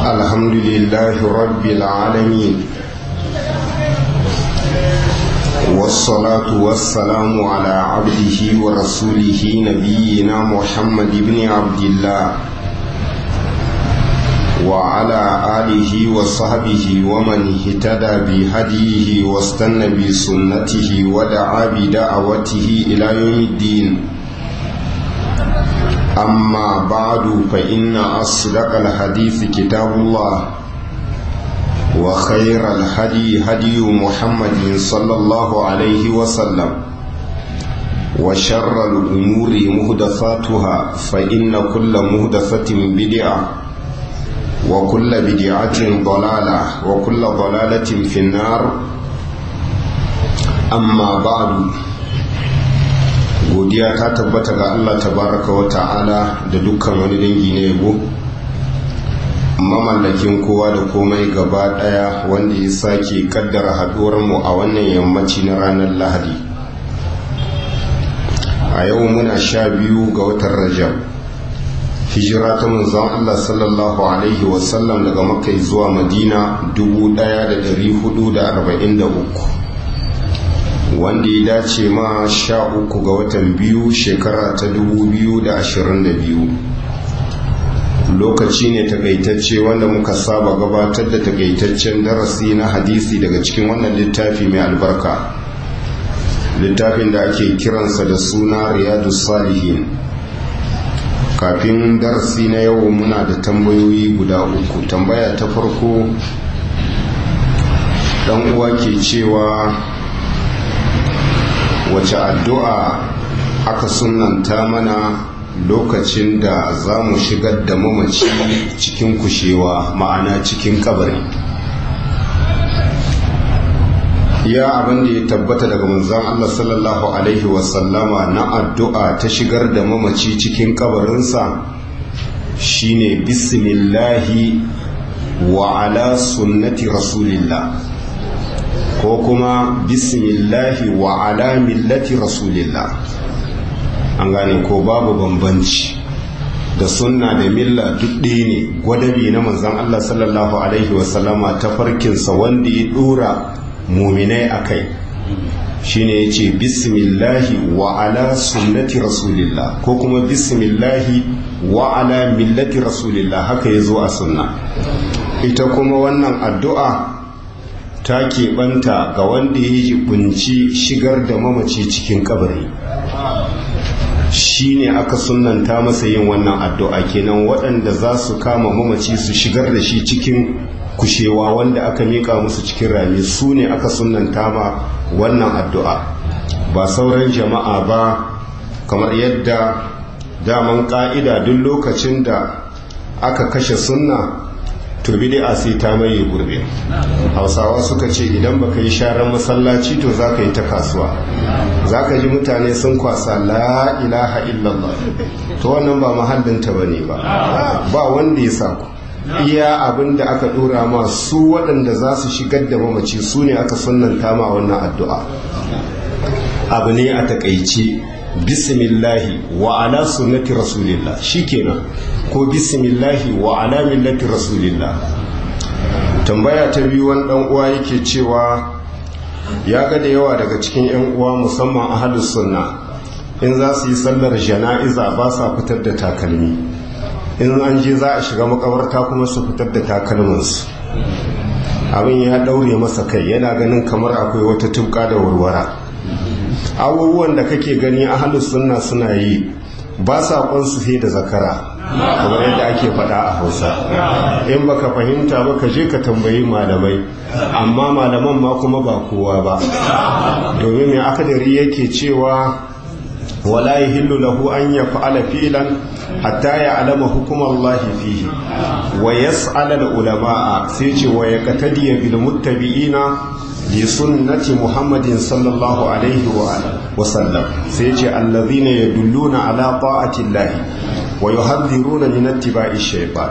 الحمد لله رب العالمين والصلاة والسلام على عبده ورسوله نبينا محمد بن عبد الله وعلى آله وصحبه ومن اهتدى بهديه واستنى بسنته ودعا بدعوته إلى يوم الدين أما بعد فإن أصدق الحديث كتاب الله وخير الهدي هدي محمد صلى الله عليه وسلم وشر الأمور مهدفاتها فإن كل مهدفة بدعة وكل بدعة ضلالة وكل ضلالة في النار أما بعد godiya ta tabbata ga Allah tabaraka wa ta'ala da dukkan wani dangi na yabo mamallakin kowa da komai gaba daya wanda ya sake kaddara haduwar mu a wannan yammaci na ranar lahadi a yau muna sha biyu ga watan rajab hijira ta manzon Allah sallallahu alaihi wasallam daga makka zuwa madina 1443 wanda ya dace ma sha uku ga watan biyu shekara ta 2022 lokaci ne takaitacce wanda muka saba gabatar da takaitaccen darasi na hadisi daga cikin wannan littafi mai albarka littafin da ake kiransa da suna riyadu salihin kafin darasi na yau muna da tambayoyi guda uku tambaya ta farko dan uwa ke cewa wace addu'a aka sunanta mana lokacin da za mu shigar da mamaci cikin kushewa ma'ana cikin kabari ya abin da ya tabbata daga manzan Allah sallallahu Alaihi wasallama na addu'a ta shigar da mamaci cikin kabarinsa shine bismillahi wa ala sunnati rasulillah ko kuma bismillahi wa ala millati rasulillah an gane ko babu bambanci da sunna da milla duk ɗaya ne gwadabi na manzan Allah sallallahu alaihi wasallama ta farkinsa wanda ya ɗora muminai a kai shine ya ce bismillahi wa ala sunnati rasulillah ko kuma bismillahi wa ala millati rasulillah haka ya zo a sunna ita kuma wannan addu'a ta keɓanta ga wanda ya jibinci shigar da mamaci cikin kabari shi ne aka sunanta masa yin wannan addu'a kenan waɗanda za su kama mamaci su shigar da shi cikin kushewa wanda aka miƙa musu cikin rami su ne aka sunanta ma wannan addu'a ba sauran jama'a ba kamar yadda daman ƙa'ida duk lokacin da aka kashe sunna to bid'a sai ta maye gurbe hausawa suka ce idan baka yi sharan masallaci to zaka yi ta kasuwa zaka ji mutane sun kwasa la ilaha illallah to wannan ba mahallinta bane ba ba wanda ya saku iya abin da aka dora ma su waɗanda za su shigar da mamaci su ne aka sunanta ma wannan addu'a abu ne a takaice bismillahi wa ala sunnati rasulillah shikenan ko bismillahi wa ala millati rasulillah tambaya ta biyu wani dan uwa yake cewa ya ga da yawa daga cikin yan uwa musamman ahlus sunna in za su yi sallar jana'iza ba sa fitar da takalmi in an je za a shiga makabarta kuma su fitar da takalminsu abin ya daure masa kai yana ganin kamar akwai wata tubka da warwara abubuwan da kake gani ahlus sunna suna yi ba sa su sai da zakara kamar yadda ake faɗa a hausa in baka fahimta ba ka je ka tambayi malamai amma malaman ma kuma ba kowa ba domin mai akadari yake cewa wala yahillu lahu an yaf'ala filan hatta ya'lama hukumar Allah fihi wa yas'ala al-ulama'a sai ce wa yaqtadi bil muttabi'ina لسنة محمد صلى الله عليه وسلم سيجي الذين يدلون على طاعة الله ويحذرون من اتباع الشيطان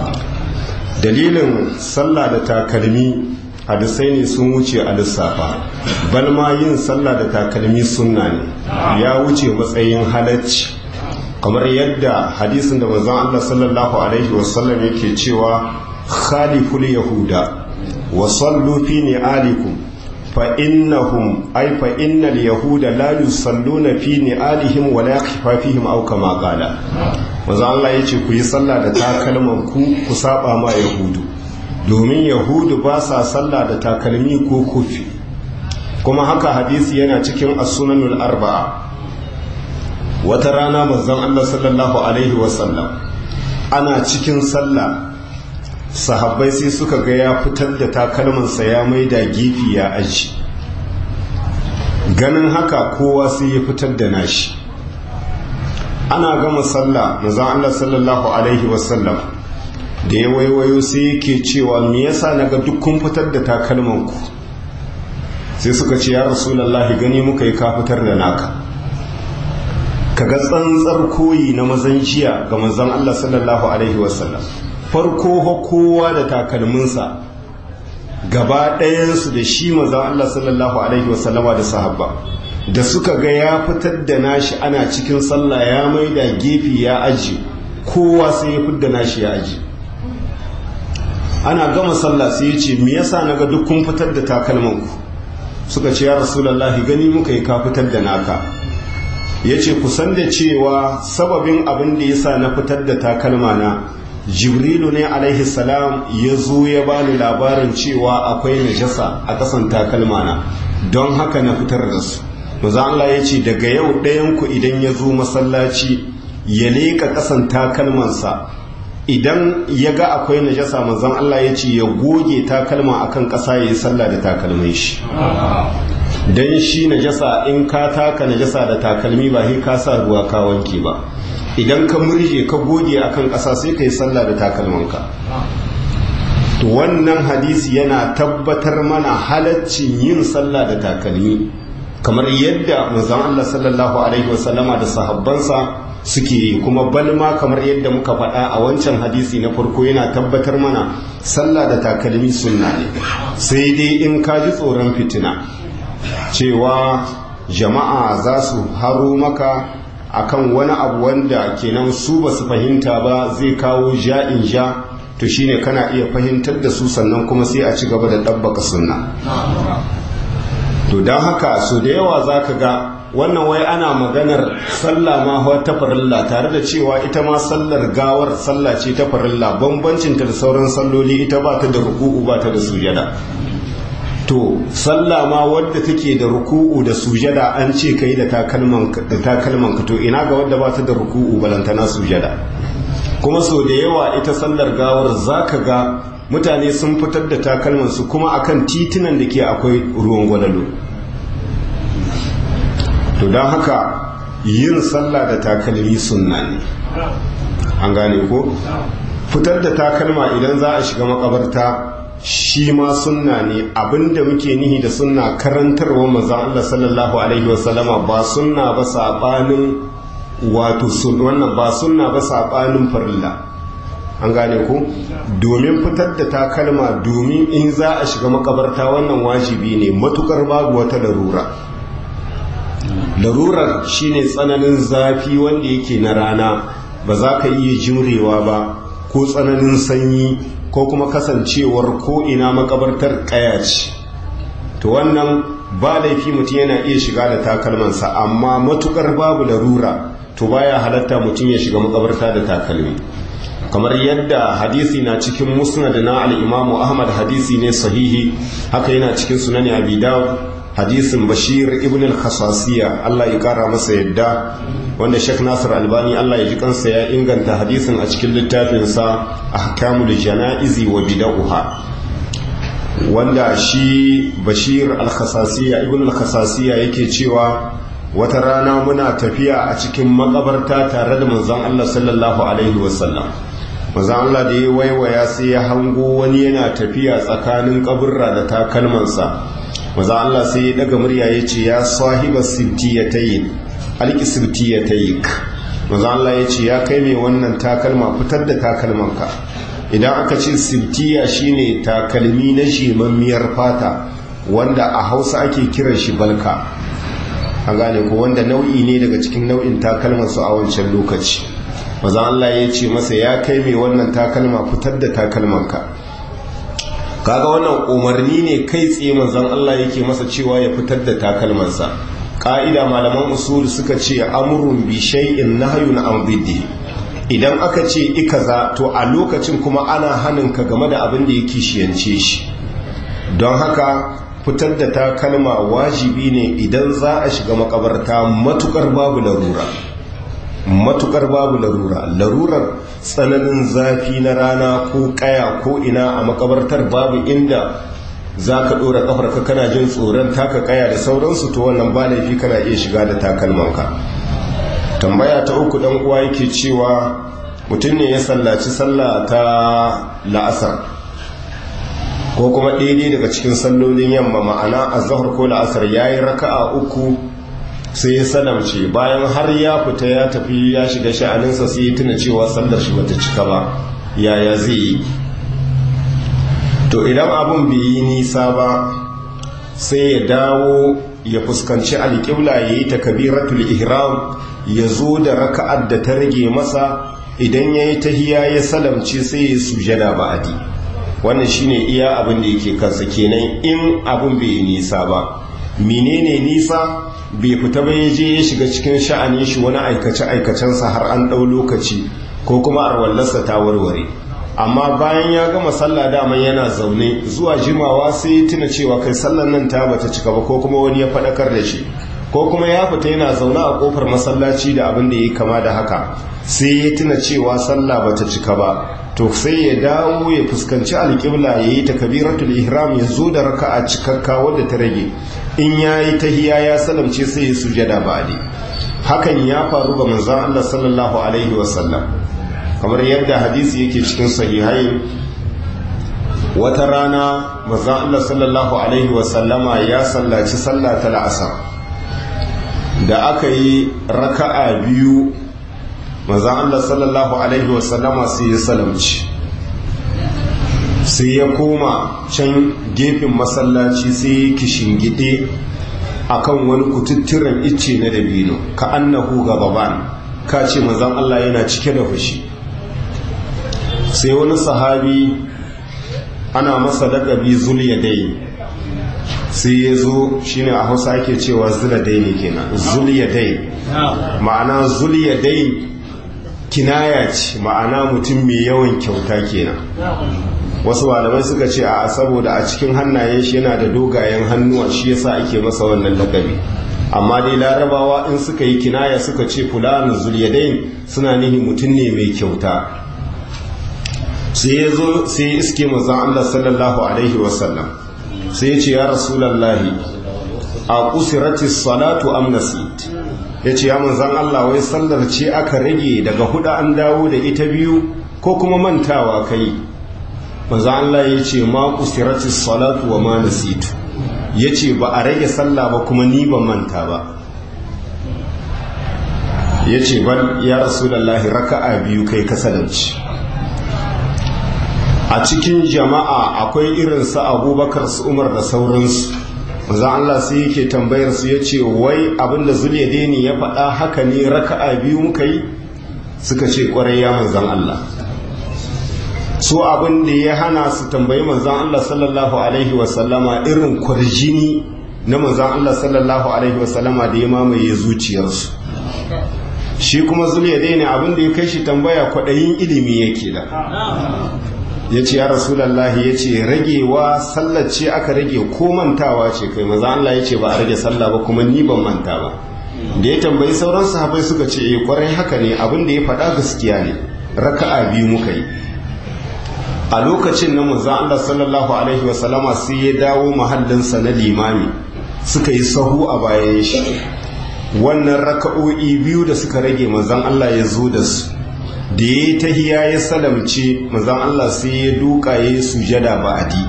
dalilin sallah da takalmi hadisai ne sun wuce a lissafa bal ma yin sallah da takalmi sunna ne ya wuce matsayin halacci kamar yadda hadisin da manzon Allah sallallahu alaihi wasallam yake cewa khaliful yahuda wa sallu fi ni'alikum fa innahum ay fa innal yahuda la yusalluna fi ni'alihim wa la yakhfafihim aw kama qala manzo Allah yace ku yi sallah da takalman ku ku saba ma yahudu domin yahudu ba sa sallah da takalmi ko kufi kuma haka hadisi yana cikin as-sunanul arba'a wata rana manzon Allah sallallahu alaihi wasallam ana cikin sallah sahabbai sai suka ga ya fitar da takalmansa ya maida gefe ya aji ganin haka kowa sai ya fitar da nashi ana gama sallah manzon Allah sallallahu alaihi wasallam da ya waiwayo sai yake cewa me yasa naga duk kun fitar da takalmanku sai suka ce ya rasulullahi gani muka yi ka fitar da naka kaga tsantsar koyi na mazan jiya ga manzon Allah sallallahu alaihi wasallam farko kowa da takalminsa gaba ɗayansu da shi manzon Allah sallallahu alaihi wasallama da sahabba da suka ga ya fitar da nashi ana cikin sallah ya maida gefe ya aji kowa sai ya fitar da nashi ya aji ana gama sallah sai ya ce me yasa naga duk kun fitar da takalmanku suka ce ya rasulullahi gani muka yi ka fitar da naka ya ce kusan da cewa sababin abin da ya sa na fitar da takalma na jibrilu ne alaihi salam ya zo ya bani labarin cewa akwai najasa a ƙasan takalma na don haka na fitar da su maza Allah ya ce daga yau ɗayanku idan ya zo masallaci ya leƙa ƙasan takalmansa idan ya ga akwai najasa manzon Allah ya ce ya goge takalma akan ƙasa ya yi sallah da takalmin shi don shi najasa in ka taka najasa da takalmi ba sai ka sa ruwa ka wanke ba idan ka murje ka goge akan ƙasa sai ka yi sallah da takalmanka to wannan hadisi yana tabbatar mana halaccin yin sallah da takalmi kamar yadda manzon Allah sallallahu alaihi wasallama da sahabbansa suke yi kuma balma kamar yadda muka faɗa a wancan hadisi na farko yana tabbatar mana sallah da takalmi sunna ne sai dai in ka ji tsoron fitina cewa jama'a za su haro maka akan wani abu wanda kenan su ba su fahimta ba zai kawo ja'in ja to shine kana iya fahimtar da su sannan kuma sai a ci gaba da ɗabbaka sunna to don haka so da yawa za ka ga wannan wai ana maganar sallah ma ta farilla tare da cewa ita ma sallar gawar sallah ce ta farilla bambancinta da sauran salloli ita ba ta da ruku'u ba ta da sujada to sallah ma wadda take da ruku'u da sujada an ce kai da takalman da takalman ka to ina ga wadda ba ta da ruku'u balantana sujada kuma so da yawa ita sallar gawar zaka ga mutane sun fitar da takalman su kuma akan titunan da ke akwai ruwan gwalalo to don haka yin sallah da takalmi sunna ne an gane ko fitar da takalma idan za a shiga makabarta shi ma sunna ne abinda muke nihi da sunna karantarwa manzon Allah sallallahu alaihi wasallama ba sunna ba sabanin wato wannan ba sunna ba sabanin farilla an gane ku domin fitar da takalma domin in za a shiga makabarta wannan wajibi ne matukar babu wata larura larurar shine tsananin zafi wanda yake na rana ba za ka iya jimrewa ba ko tsananin sanyi ko kuma kasancewar ko ina makabartar kaya ce to wannan ba laifi mutum yana iya shiga da takalmansa amma matukar babu larura to baya halatta mutum ya shiga makabarta da takalmi kamar yadda hadisi na cikin musnad na al-imamu ahmad hadisi ne sahihi haka yana cikin sunani abi dawud hadisin bashir ibn al-khasasiya Allah ya kara masa yadda wanda Sheikh Nasir Albani Allah ya ji kansa ya inganta hadisin a cikin littafinsa ahkamul janaizi wa bid'uha wanda shi bashir al-khasasiya ibn al-khasasiya yake cewa wata rana muna tafiya a cikin makabarta tare da manzon Allah sallallahu alaihi wasallam manzon Allah da ya waiwaya sai ya hango wani yana tafiya tsakanin kaburra da takalmansa manzon Allah sai ya daga murya ya ce ya sahiba sibtiyatayn alki sibtiyatayk manzon Allah ya ce ya kai mai wannan takalma fitar da takalmanka idan aka ce sibtiya shine takalmi na shemammiyar fata wanda a hausa ake kiran shi balka an gane ko wanda nau'i ne daga cikin nau'in takalmansu a wancan lokaci maza Allah ya ce masa ya kai mai wannan takalma fitar da takalmanka kaga wannan umarni ne kai tsaye manzon Allah yake masa cewa ya fitar da takalmansa ka'ida malaman usul suka ce amrun bi shay'in nahyun an biddi idan aka ce ikaza to a lokacin kuma ana hanin ka game da abin da ya kishiyance shi don haka fitar da takalma wajibi ne idan za a shiga makabarta matukar babu larura matukar babu larura larurar tsananin zafi na rana ko kaya ko ina a makabartar babu inda za ka ɗora ƙafarka kana jin tsoron taka kaya da sauransu to wannan ba laifi kana iya shiga da takalmanka tambaya ta uku ɗan uwa yake cewa mutum ne ya sallaci sallah ta la'asar ko kuma daidai daga cikin sallolin yamma ma'ana azhar ko la'asar yayi raka'a uku sai ya salamce bayan har ya fita ya tafi ya shiga sha'aninsa sai ya tuna cewa sallar shi bata cika ba yaya zai yi to idan abun bai yi nisa ba sai ya dawo ya fuskanci alƙibla ya yi takabiratul ihram ya zo da raka'ar da ta rage masa idan ya yi tahiya ya salamce sai ya sujada ba'adi wannan shine iya abin da yake kansa kenan in abin bai yi nisa ba menene nisa bai fita ba ya je ya shiga cikin sha'anin shi wani aikace aikacensa har an ɗau lokaci ko kuma arwallarsa ta warware amma bayan ya gama sallah daman yana zaune zuwa jimawa sai ya tuna cewa kai sallan nan ta bata cika ba ko kuma wani ya faɗakar da shi ko kuma ya fita yana zaune a kofar masallaci da abin da ya kama da haka sai ya tuna cewa sallah bata cika ba to sai ya dawo ya fuskanci alƙibla ya yi takabiratul ihram ya zo da raka'a cikakka wadda ta rage in ya yi tahiya ya salamce sai ya sujada ba'di hakan ya faru ga manzon Allah sallallahu alaihi wasallam kamar yadda hadisi yake cikin sahihai wata rana manzon Allah sallallahu alaihi wasallama ya sallaci sallah ta la'asar da aka yi raka'a biyu manzan Allah sallallahu Alaihi wasallama sai ya salamci sai ya koma can gefen masallaci sai ya kishingide a kan wani kututturen icce na dabino ka annahu gababan ka ce manzan Allah yana cike da fushi sai wani sahabi ana masa lakabi zuliyadai sai ya zo shine a hausa ake cewa zuladai ne kenan zuliyadai ma'ana zuliyadai kinaya ce ma'ana mutum mai yawan kyauta kenan wasu malamai suka ce a saboda a cikin hannayen shi yana da dogayen hannuwa shi yasa ake masa wannan lakabi amma dai larabawa in suka yi kinaya suka ce fulani zuliyadain suna nihi mutum ne mai kyauta sai ya zo sai iske manzon Allah sallallahu alaihi wasallam sai ya ce ya rasulallahi a kusiratis salatu am nasit ya ce ya manzan Allah wai sallar ce aka rage daga hudu an dawo da ita biyu ko kuma mantawa kai manzan Allah ya ce ma kusiratis salatu wa ma nasitu ya ce ba a rage sallah ba kuma ni ban manta ba ya ce ban ya rasulallahi raka'a biyu kai kasalanci a cikin jama'a akwai irinsu abubakar su umar da sauransu manzan Allah sai yake tambayar su ya ce wai abinda zuliyadeni ya faɗa haka ne raka'a biyu muka yi suka ce ƙwarai ya manzan Allah su abin da ya hana su tambayi manzan Allah sallallahu alaihi wasallama irin kwarjini na manzan Allah sallallahu alaihi wasallama da ya mamaye zuciyarsu shi kuma zuliyadeni abin da ya kai shi tambaya kwaɗayin ilimi yake da ya ce ya rasulallahi ya ce ragewa sallar ce aka rage ko mantawa ce kai maza Allah ya ce ba a rage sallah ba kuma ni ban manta ba da ya tambayi sauran sahabai suka ce eh kwarai haka ne abin da ya faɗa gaskiya ne raka'a biyu muka yi a lokacin na manzon Allah sallallahu alaihi wa sallama sai ya dawo mahallinsa na limami suka yi sahu a bayan shi wannan raka'o'i biyu da suka rage manzon Allah ya zo da su da ya yi tahiya ya salamce mazan Allah sai ya duka ya yi sujada ba'adi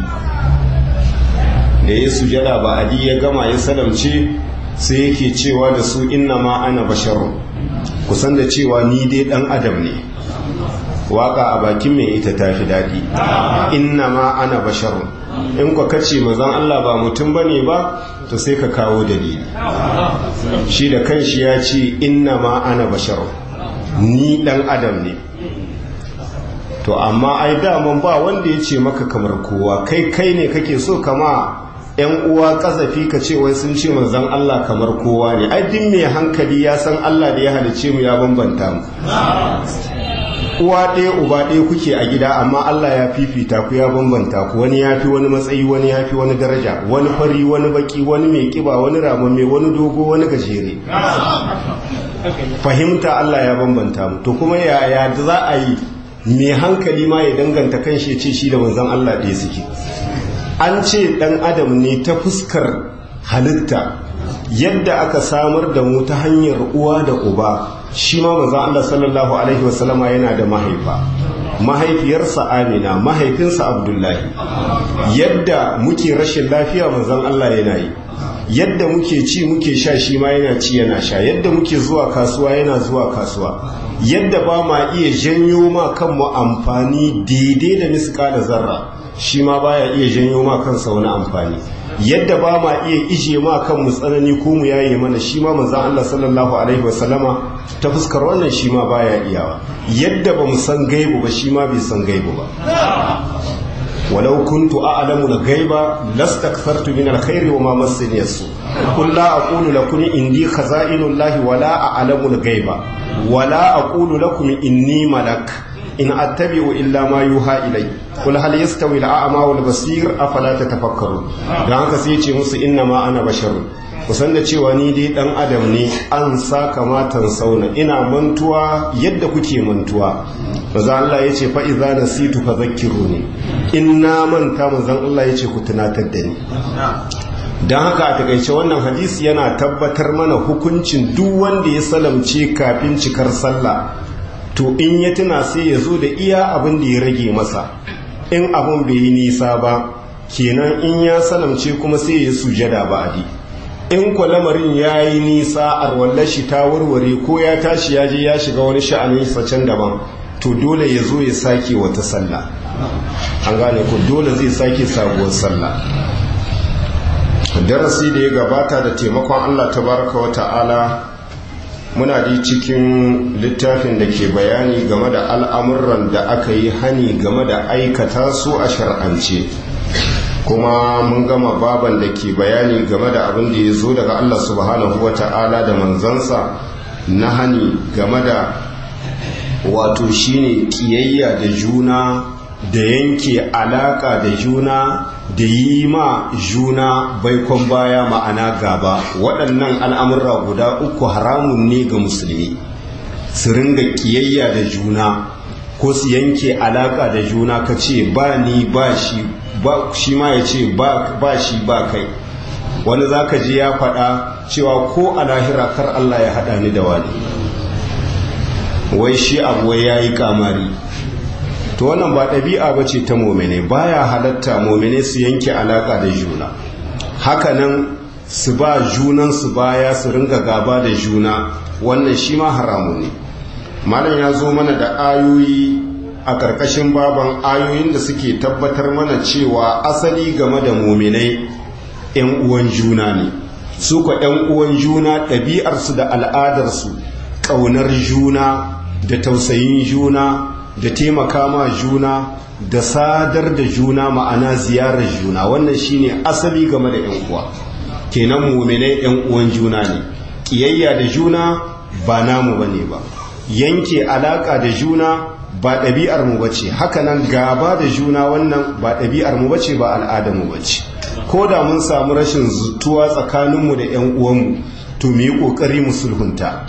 da ya yi sujada ba'adi ya gama ya salamce sai yake cewa da su inna ma ana basharun kusan da cewa ni dai dan adam ne waka a bakin mai ita ta fi daɗi inna ma ana basharun in kwa kace mazan Allah ba mutum bane ba to sai ka kawo dalili shi da kanshi ya ce inna ma ana basharun ni dan adam ne to amma ai daman ba wanda ya ce maka kamar kowa kai kai ne kake so kama yan uwa kazafi ka ce wai sun ce manzon Allah kamar kowa ne ai din mai hankali ya san Allah da ya halice mu ya bambanta mu uwa ɗaya uba ɗaya kuke a gida amma Allah ya fifita ku ya bambanta ku wani ya fi wani matsayi wani ya fi wani daraja wani fari wani baki wani mai kiba wani ramamme wani dogo wani gajere fahimta Allah ya bambanta mu to kuma yaya za a yi mai hankali ma ya danganta kan shi ce shi da manzon Allah ɗaya suke an ce ɗan adam ne ta fuskar halitta yadda aka samar da mu ta hanyar uwa da uba shi ma manzon Allah sallallahu alaihi wasallama yana da mahaifa mahaifiyarsa Amina mahaifinsa Abdullahi yadda muke rashin lafiya manzon Allah yana yi yadda muke ci muke sha shi ma yana ci yana sha yadda muke zuwa kasuwa yana zuwa kasuwa yadda ba ma iya janyo ma kanmu amfani daidai da miska da zarra shi ma baya iya janyo ma kansa wani amfani yadda ba ma iya ije ma kanmu tsanani ko mu yaye mana shi ma manzon Allah sallallahu alaihi wasallama ta fuskar wannan shi ma baya iyawa yadda ba mu san gaibu ba shi ma bai san gaibu ba ولو كنت أعلم الغيب لاستكثرت من الخير وما مسني السوء قل لا أقول لكم إني خزائن الله ولا أعلم الغيب ولا أقول لكم إني ملك إن أتبع إلا ما يوحى إلي قل هل يستوي الأعمى والبصير أفلا تتفكرون دعك سيتي مس إنما أنا بشر kusan da cewa ni dai dan adam ne an sa kamatan sauna ina mantuwa yadda kuke mantuwa maza Allah ya ce fa iza nasitu fa zakkiruni in na manta manzon Allah ya ce ku tunatar da ni dan haka a takaice wannan hadisi yana tabbatar mana hukuncin duk wanda ya salamce kafin cikar sallah to in ya tuna sai ya zo da iya abin da ya rage masa in abin bai yi nisa ba kenan in ya salamce kuma sai ya sujada ba'adi in kwa lamarin ya yi nisa a shi ta warware ko ya tashi ya je ya shiga wani sha'anin can daban to dole ya zo ya sake wata sallah an gane ko dole zai sake sabuwar sallah darasi da ya gabata da taimakon allah tabaraka wa ta'ala muna di cikin littafin da ke bayani game da al'amuran da aka yi hani game da aikata su a shar'ance kuma mun gama baban da ke bayani game da abin da ya zo daga Allah subhanahu wa ta'ala da manzansa na hani game da wato shine kiyayya da juna da yanke alaka da juna da yi ma juna baikon baya ma'ana gaba waɗannan al'amurra guda uku haramun ne ga musulmi su ringa kiyayya da juna ko su yanke alaka da juna ka ce ba ni ba shi ba shi ma ya ce ba shi ba kai wani za ka ji ya faɗa cewa ko a lahira kar Allah ya haɗa ni da wani wai shi abu ya yi kamari to wannan ba ɗabi'a ba ce ta momene baya halatta momene su yanke alaƙa da juna hakanan su ba junan su baya su ringa gaba da juna wannan shi ma haramu ne malam ya zo mana da ayoyi a ƙarƙashin baban ayoyin da suke tabbatar mana cewa asali game da muminai 'yan uwan juna ne su ka 'yan uwan juna ɗabi'arsu da al'adarsu ƙaunar juna da tausayin juna da taimaka ma juna da sadar da juna ma'ana ziyarar juna wannan shine asali game da 'yan uwa kenan muminai 'yan uwan juna ne ƙiyayya da juna ba namu bane ba yanke alaƙa da juna ba ɗabi'ar mu bace hakanan gaba da juna wannan ba ɗabi'ar mu bace ba al'adar mu bace ko da mun samu rashin zutuwa tsakaninmu da 'yan uwanmu to mu yi ƙoƙari mu sulhunta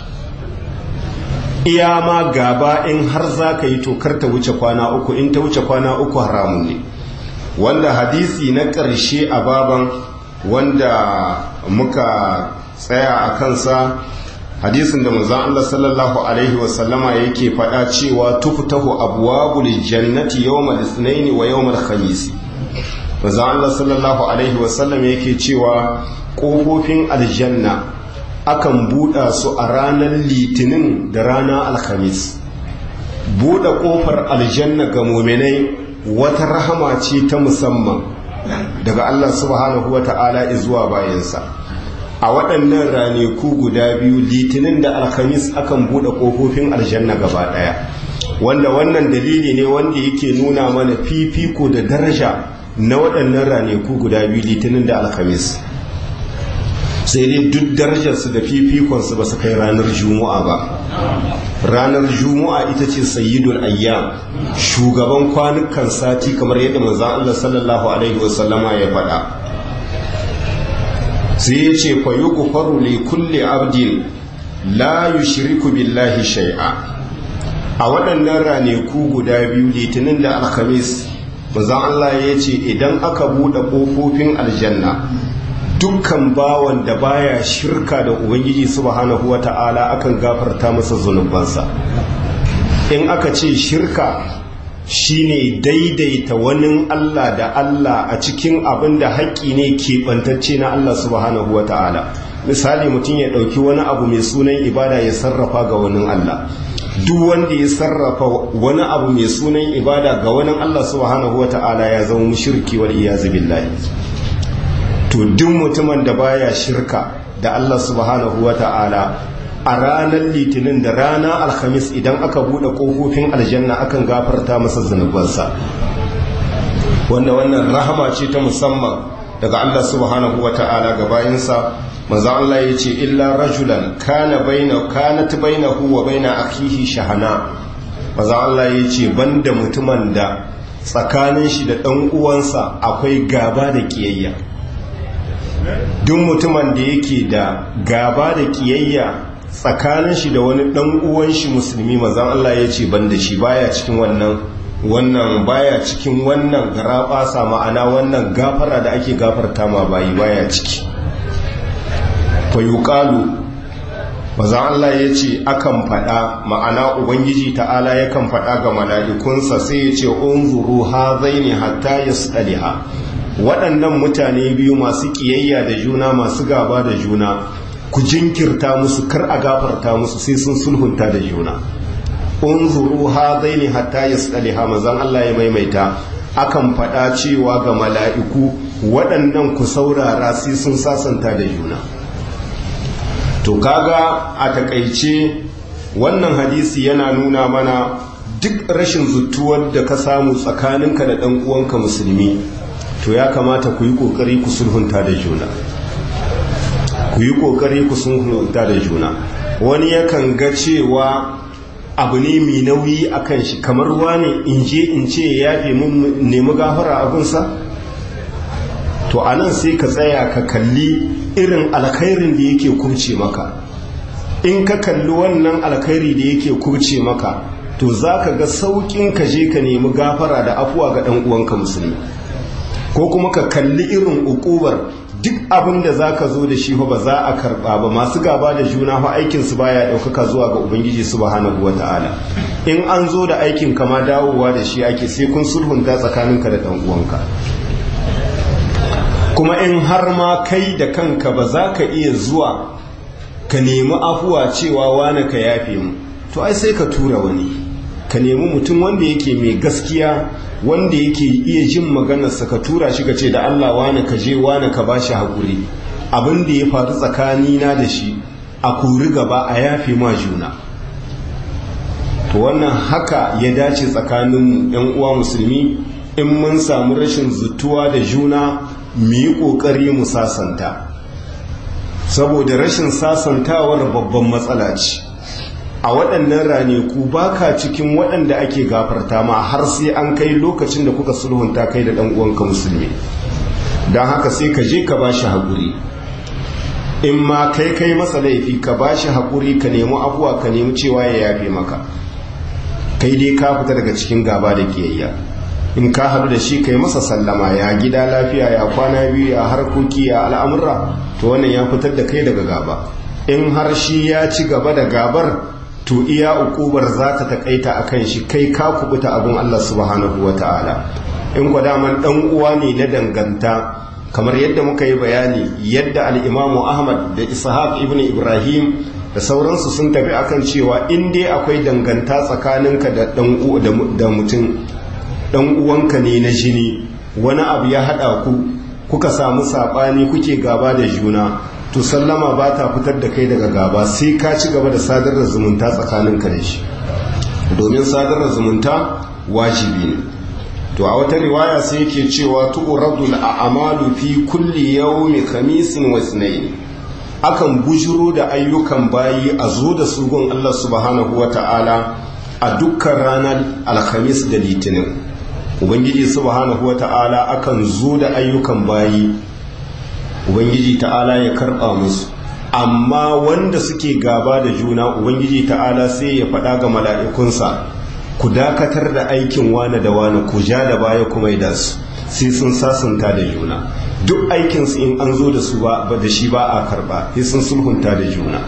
iya ma gaba in har za ka yi to kar ta wuce kwana uku in ta wuce kwana uku haramun ne wanda hadisi na ƙarshe a baban wanda muka tsaya a kansa hadisin da manzon Allah sallallahu alaihi wasallama yake faɗa cewa tuftahu abwabul jannati yawmal ithnain wa yawmal khamis manzon Allah sallallahu alaihi wasallam yake cewa kofofin aljanna akan buɗa su a ranar litinin da ranar alhamis buɗe ƙofar aljanna ga muminai wata rahama ce ta musamman daga Allah subhanahu wa ta'ala zuwa bayansa a waɗannan raneku guda biyu litinin da alhamis akan buɗe ƙofofin aljanna gaba ɗaya wanda wannan dalili ne wanda yake nuna mana fifiko da daraja na waɗannan raneku guda biyu litinin da alhamis sai dai duk darajarsu da fifikonsu ba su kai ranar juma'a ba ranar juma'a ita ce sayyidul ayyam shugaban kwanukan sati kamar yadda manzon Allah sallallahu alaihi wasallama ya faɗa sai ya ce fa yughfaru li kulli abdin la yushriku billahi shay'a a waɗannan raneku guda biyu litinin da alhamis manzon Allah ya ce idan aka buɗe ƙofofin aljanna dukkan bawan da baya shirka da ubangiji subhanahu wata'ala akan gafarta masa zunubansa in aka ce shirka shine daidaita wani Allah da Allah a cikin abin da haƙƙi ne keɓantacce na Allah subhanahu wata'ala misali mutum ya ɗauki wani abu mai sunan ibada ya sarrafa ga wani Allah duk wanda ya sarrafa wani abu mai sunan ibada ga wani Allah subhanahu wata'ala ya zama mushriki wal iyazu billahi to duk mutumin da baya shirka da Allah subhanahu wa ta'ala a ranar litinin da rana alhamis idan aka buɗe ƙofofin aljanna akan gafarta masa zunubansa wanda wannan rahama ce ta musamman daga Allah subhanahu wa ta'ala ga bayansa manzo Allah ya ce illa rajulan kana baina kanat bainahu wa baina akhihi shahana manzo Allah ya ce banda mutumin da tsakanin shi da ɗan uwansa akwai gaba da kiyayya duk mutumin da yake da gaba da kiyayya tsakanin shi da wani dan uwan shi musulmi manzon Allah ya ce banda shi baya cikin wannan wannan baya cikin wannan garabasa ma'ana wannan gafara da ake gafarta ma bayi baya ciki fa yuqalu manzon Allah ya ce akan fada ma'ana ubangiji ta'ala yakan fada ga mala'ikunsa sai ya ce unzuru hazaini hatta yasdaliha waɗannan mutane biyu masu ƙiyayya da juna masu gaba da juna ku jinkirta musu kar a gafarta musu sai sun sulhunta da juna unzuru hadaini hatta yasdaliha manzon Allah ya maimaita akan faɗa cewa ga mala'iku waɗannan ku saurara sai sun sasanta da juna to kaga a takaice wannan hadisi yana nuna mana duk rashin zutuwar da ka samu tsakaninka da ɗan uwanka musulmi to ya kamata ku yi kokari ku sulhunta da juna ku yi kokari ku sulhunta da juna wani yakan ga cewa abu ne mai nauyi a kan shi kamar wani in je in ce ya yafe mun nemi gafara abinsa to a nan sai ka tsaya ka kalli irin alkhairin da yake kubce maka in ka kalli wannan alkhairi da yake kubce maka to za ka ga sauƙin ka je ka nemi gafara da afuwa ga ɗan uwanka musulmi ko kuma ka kalli irin ukubar duk abin da za ka zo da shi ba za a karba ba masu gaba da juna fa aikinsu baya ɗaukaka zuwa ga ubangiji subhanahu wa ta'ala in an zo da aikin kama dawowa da shi ake sai kun sulhunta tsakaninka da ɗan uwanka kuma in har ma kai da kanka ba za ka iya zuwa ka nemi afuwa cewa wane ka yafe mu to ai sai ka tura wani ka nemi mutum wanda yake mai gaskiya wanda yake iya jin maganarsa ka tura shi ka ce da Allah wane ka je wane ka ba shi haƙuri abin da ya faru tsakanina da shi a kori gaba a yafe ma juna to wannan haka ya dace tsakanin yan uwa musulmi in mun samu rashin zutuwa da juna mu yi ƙoƙari mu sasanta saboda rashin sasantawar babban matsala ce a waɗannan raneku ba ka cikin waɗanda ake gafarta ma har sai an kai lokacin da kuka sulhunta kai da uwanka musulmi don haka sai ka je ka ba shi haƙuri in ma kai kai masa laifi ka ba shi haƙuri ka nemi afuwa ka nemi cewa ya yafe maka kai dai ka fita daga cikin gaba da kiyayya in ka haɗu da shi kai masa sallama ya gida lafiya ya kwana biyu ya harkoki ya al'amurra to wannan ya fitar da kai daga gaba in har shi ya ci gaba da gabar to iya ukubar za ta takaita a kan shi kai ka kubuta abin Allah subhanahu wa ta'ala in daman dan uwa ne na danganta kamar yadda muka yi bayani yadda al'imamu ahmad da ishaq ibn ibrahim da sauransu sun tafi akan cewa in dai akwai danganta tsakaninka da mutum dan uwanka ne na jini wani abu ya haɗa ku kuka samu saɓani kuke gaba da juna to sallama ba ta fitar da kai daga gaba sai ka ci gaba da sadar da zumunta tsakaninka da shi domin sadar da zumunta wajibi ne to a wata riwaya sai yake cewa tu'radul a'malu fi kulli yawmi khamisin wa ithnain akan bujuro da ayyukan bayi a zo da su gun Allah subhanahu wa ta'ala a dukkan ranar alhamis da litinin ubangiji subhanahu wa ta'ala akan zo da ayyukan bayi ubangiji ta'ala ya karɓa musu amma wanda suke gaba da juna ubangiji ta'ala sai ya faɗa ga mala'ikunsa ku dakatar da aikin wane da wane ku ja da baya kuma da su sai sun sasanta da juna duk aikinsu in an zo da su ba da shi ba a karba sai sun sulhunta da juna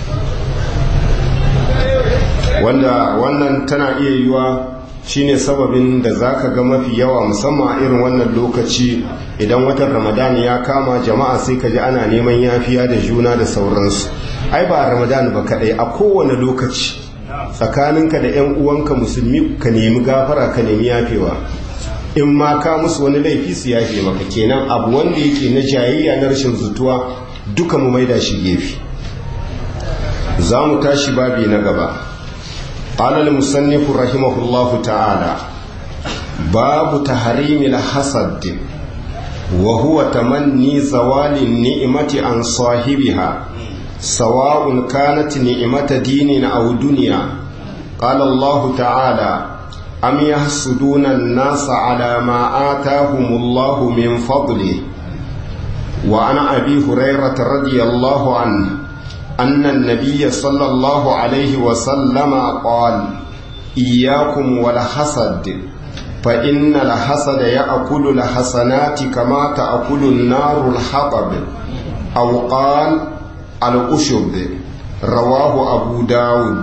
wanda wannan tana iya yiwa shine sababin da zaka ga mafi yawa musamman a irin wannan lokaci idan watan ramadan ya kama jama'a sai ka ji ana neman yafiya da juna da sauransu ai ba ramadan ba kadai a kowane lokaci tsakaninka da 'yan uwanka musulmi ka nemi gafara ka nemi yafewa in ma ka musu wani laifi su yafe maka kenan abu wanda yake na jayayya na rashin zutuwa duka mu maida shi gefe za mu tashi babi na gaba قال المصنف رحمه الله تعالى باب تحريم الحسد وهو تمني زوال النعمة عن صاحبها سواء كانت نعمة دين أو دنيا قال الله تعالى أم يحسدون الناس على ما آتاهم الله من فضله وعن أبي هريرة رضي الله عنه أن النبي صلى الله عليه وسلم قال إياكم والحسد فإن الحسد يأكل الحسنات كما تأكل النار الحطب أو قال الأشب رواه أبو داود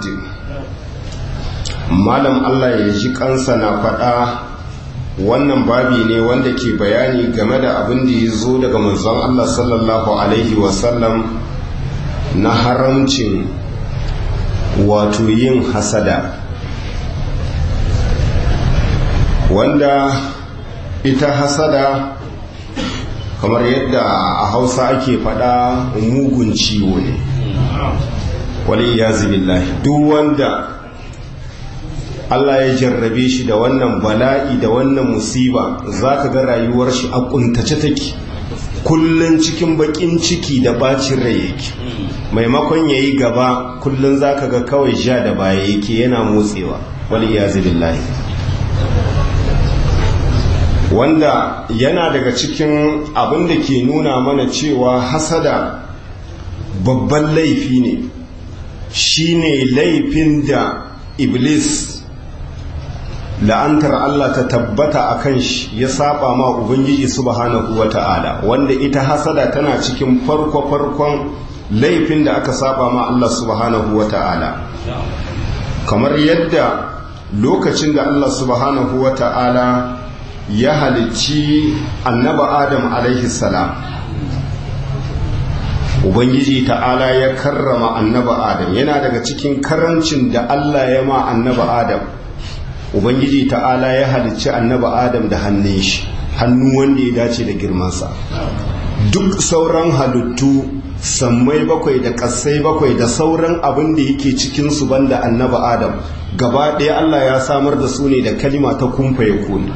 malam Allah ya ji kansa na faɗa wannan babi ne wanda ke bayani game da abin da ya zo daga manzon Allah sallallahu alaihi wasallam na haramcin wato yin hasada wanda ita hasada kamar yadda a hausa ake faɗa mugun ciwo ne wali ya duk wanda Allah ya jarrabe shi da wannan bala'i da wannan musiba za ka ga rayuwar shi a kuntace take kullun cikin bakin ciki da bacin rai yake maimakon ya yi gaba kullun za ka ga kawai sha da baya yake yana motsewa wali ya billahi wanda yana daga cikin abin da ke nuna mana cewa hasada babban laifi ne shine laifin da iblis la'antar Allah ta tabbata a kan shi ya saba ma Ubangiji subhanahu wa ta'ala wanda ita hasada tana cikin farko-farkon laifin da aka saba ma Allah subhanahu wa ta'ala kamar yadda lokacin da Allah subhanahu wa ta'ala ya halicci annaba Adam alaihi salam Ubangiji ta'ala ya karrama annaba Adam yana daga cikin karancin da Allah ya ma annaba Adam ubangiji ta'ala ya halicci annaba adam da hannun shi hannu wanda ya dace da girmansa duk sauran halittu sammai bakwai da kasai bakwai da sauran abin da yake cikinsu banda annaba adam gaba ɗaya allah ya samar da su ne da kalima ta kumfa ya kone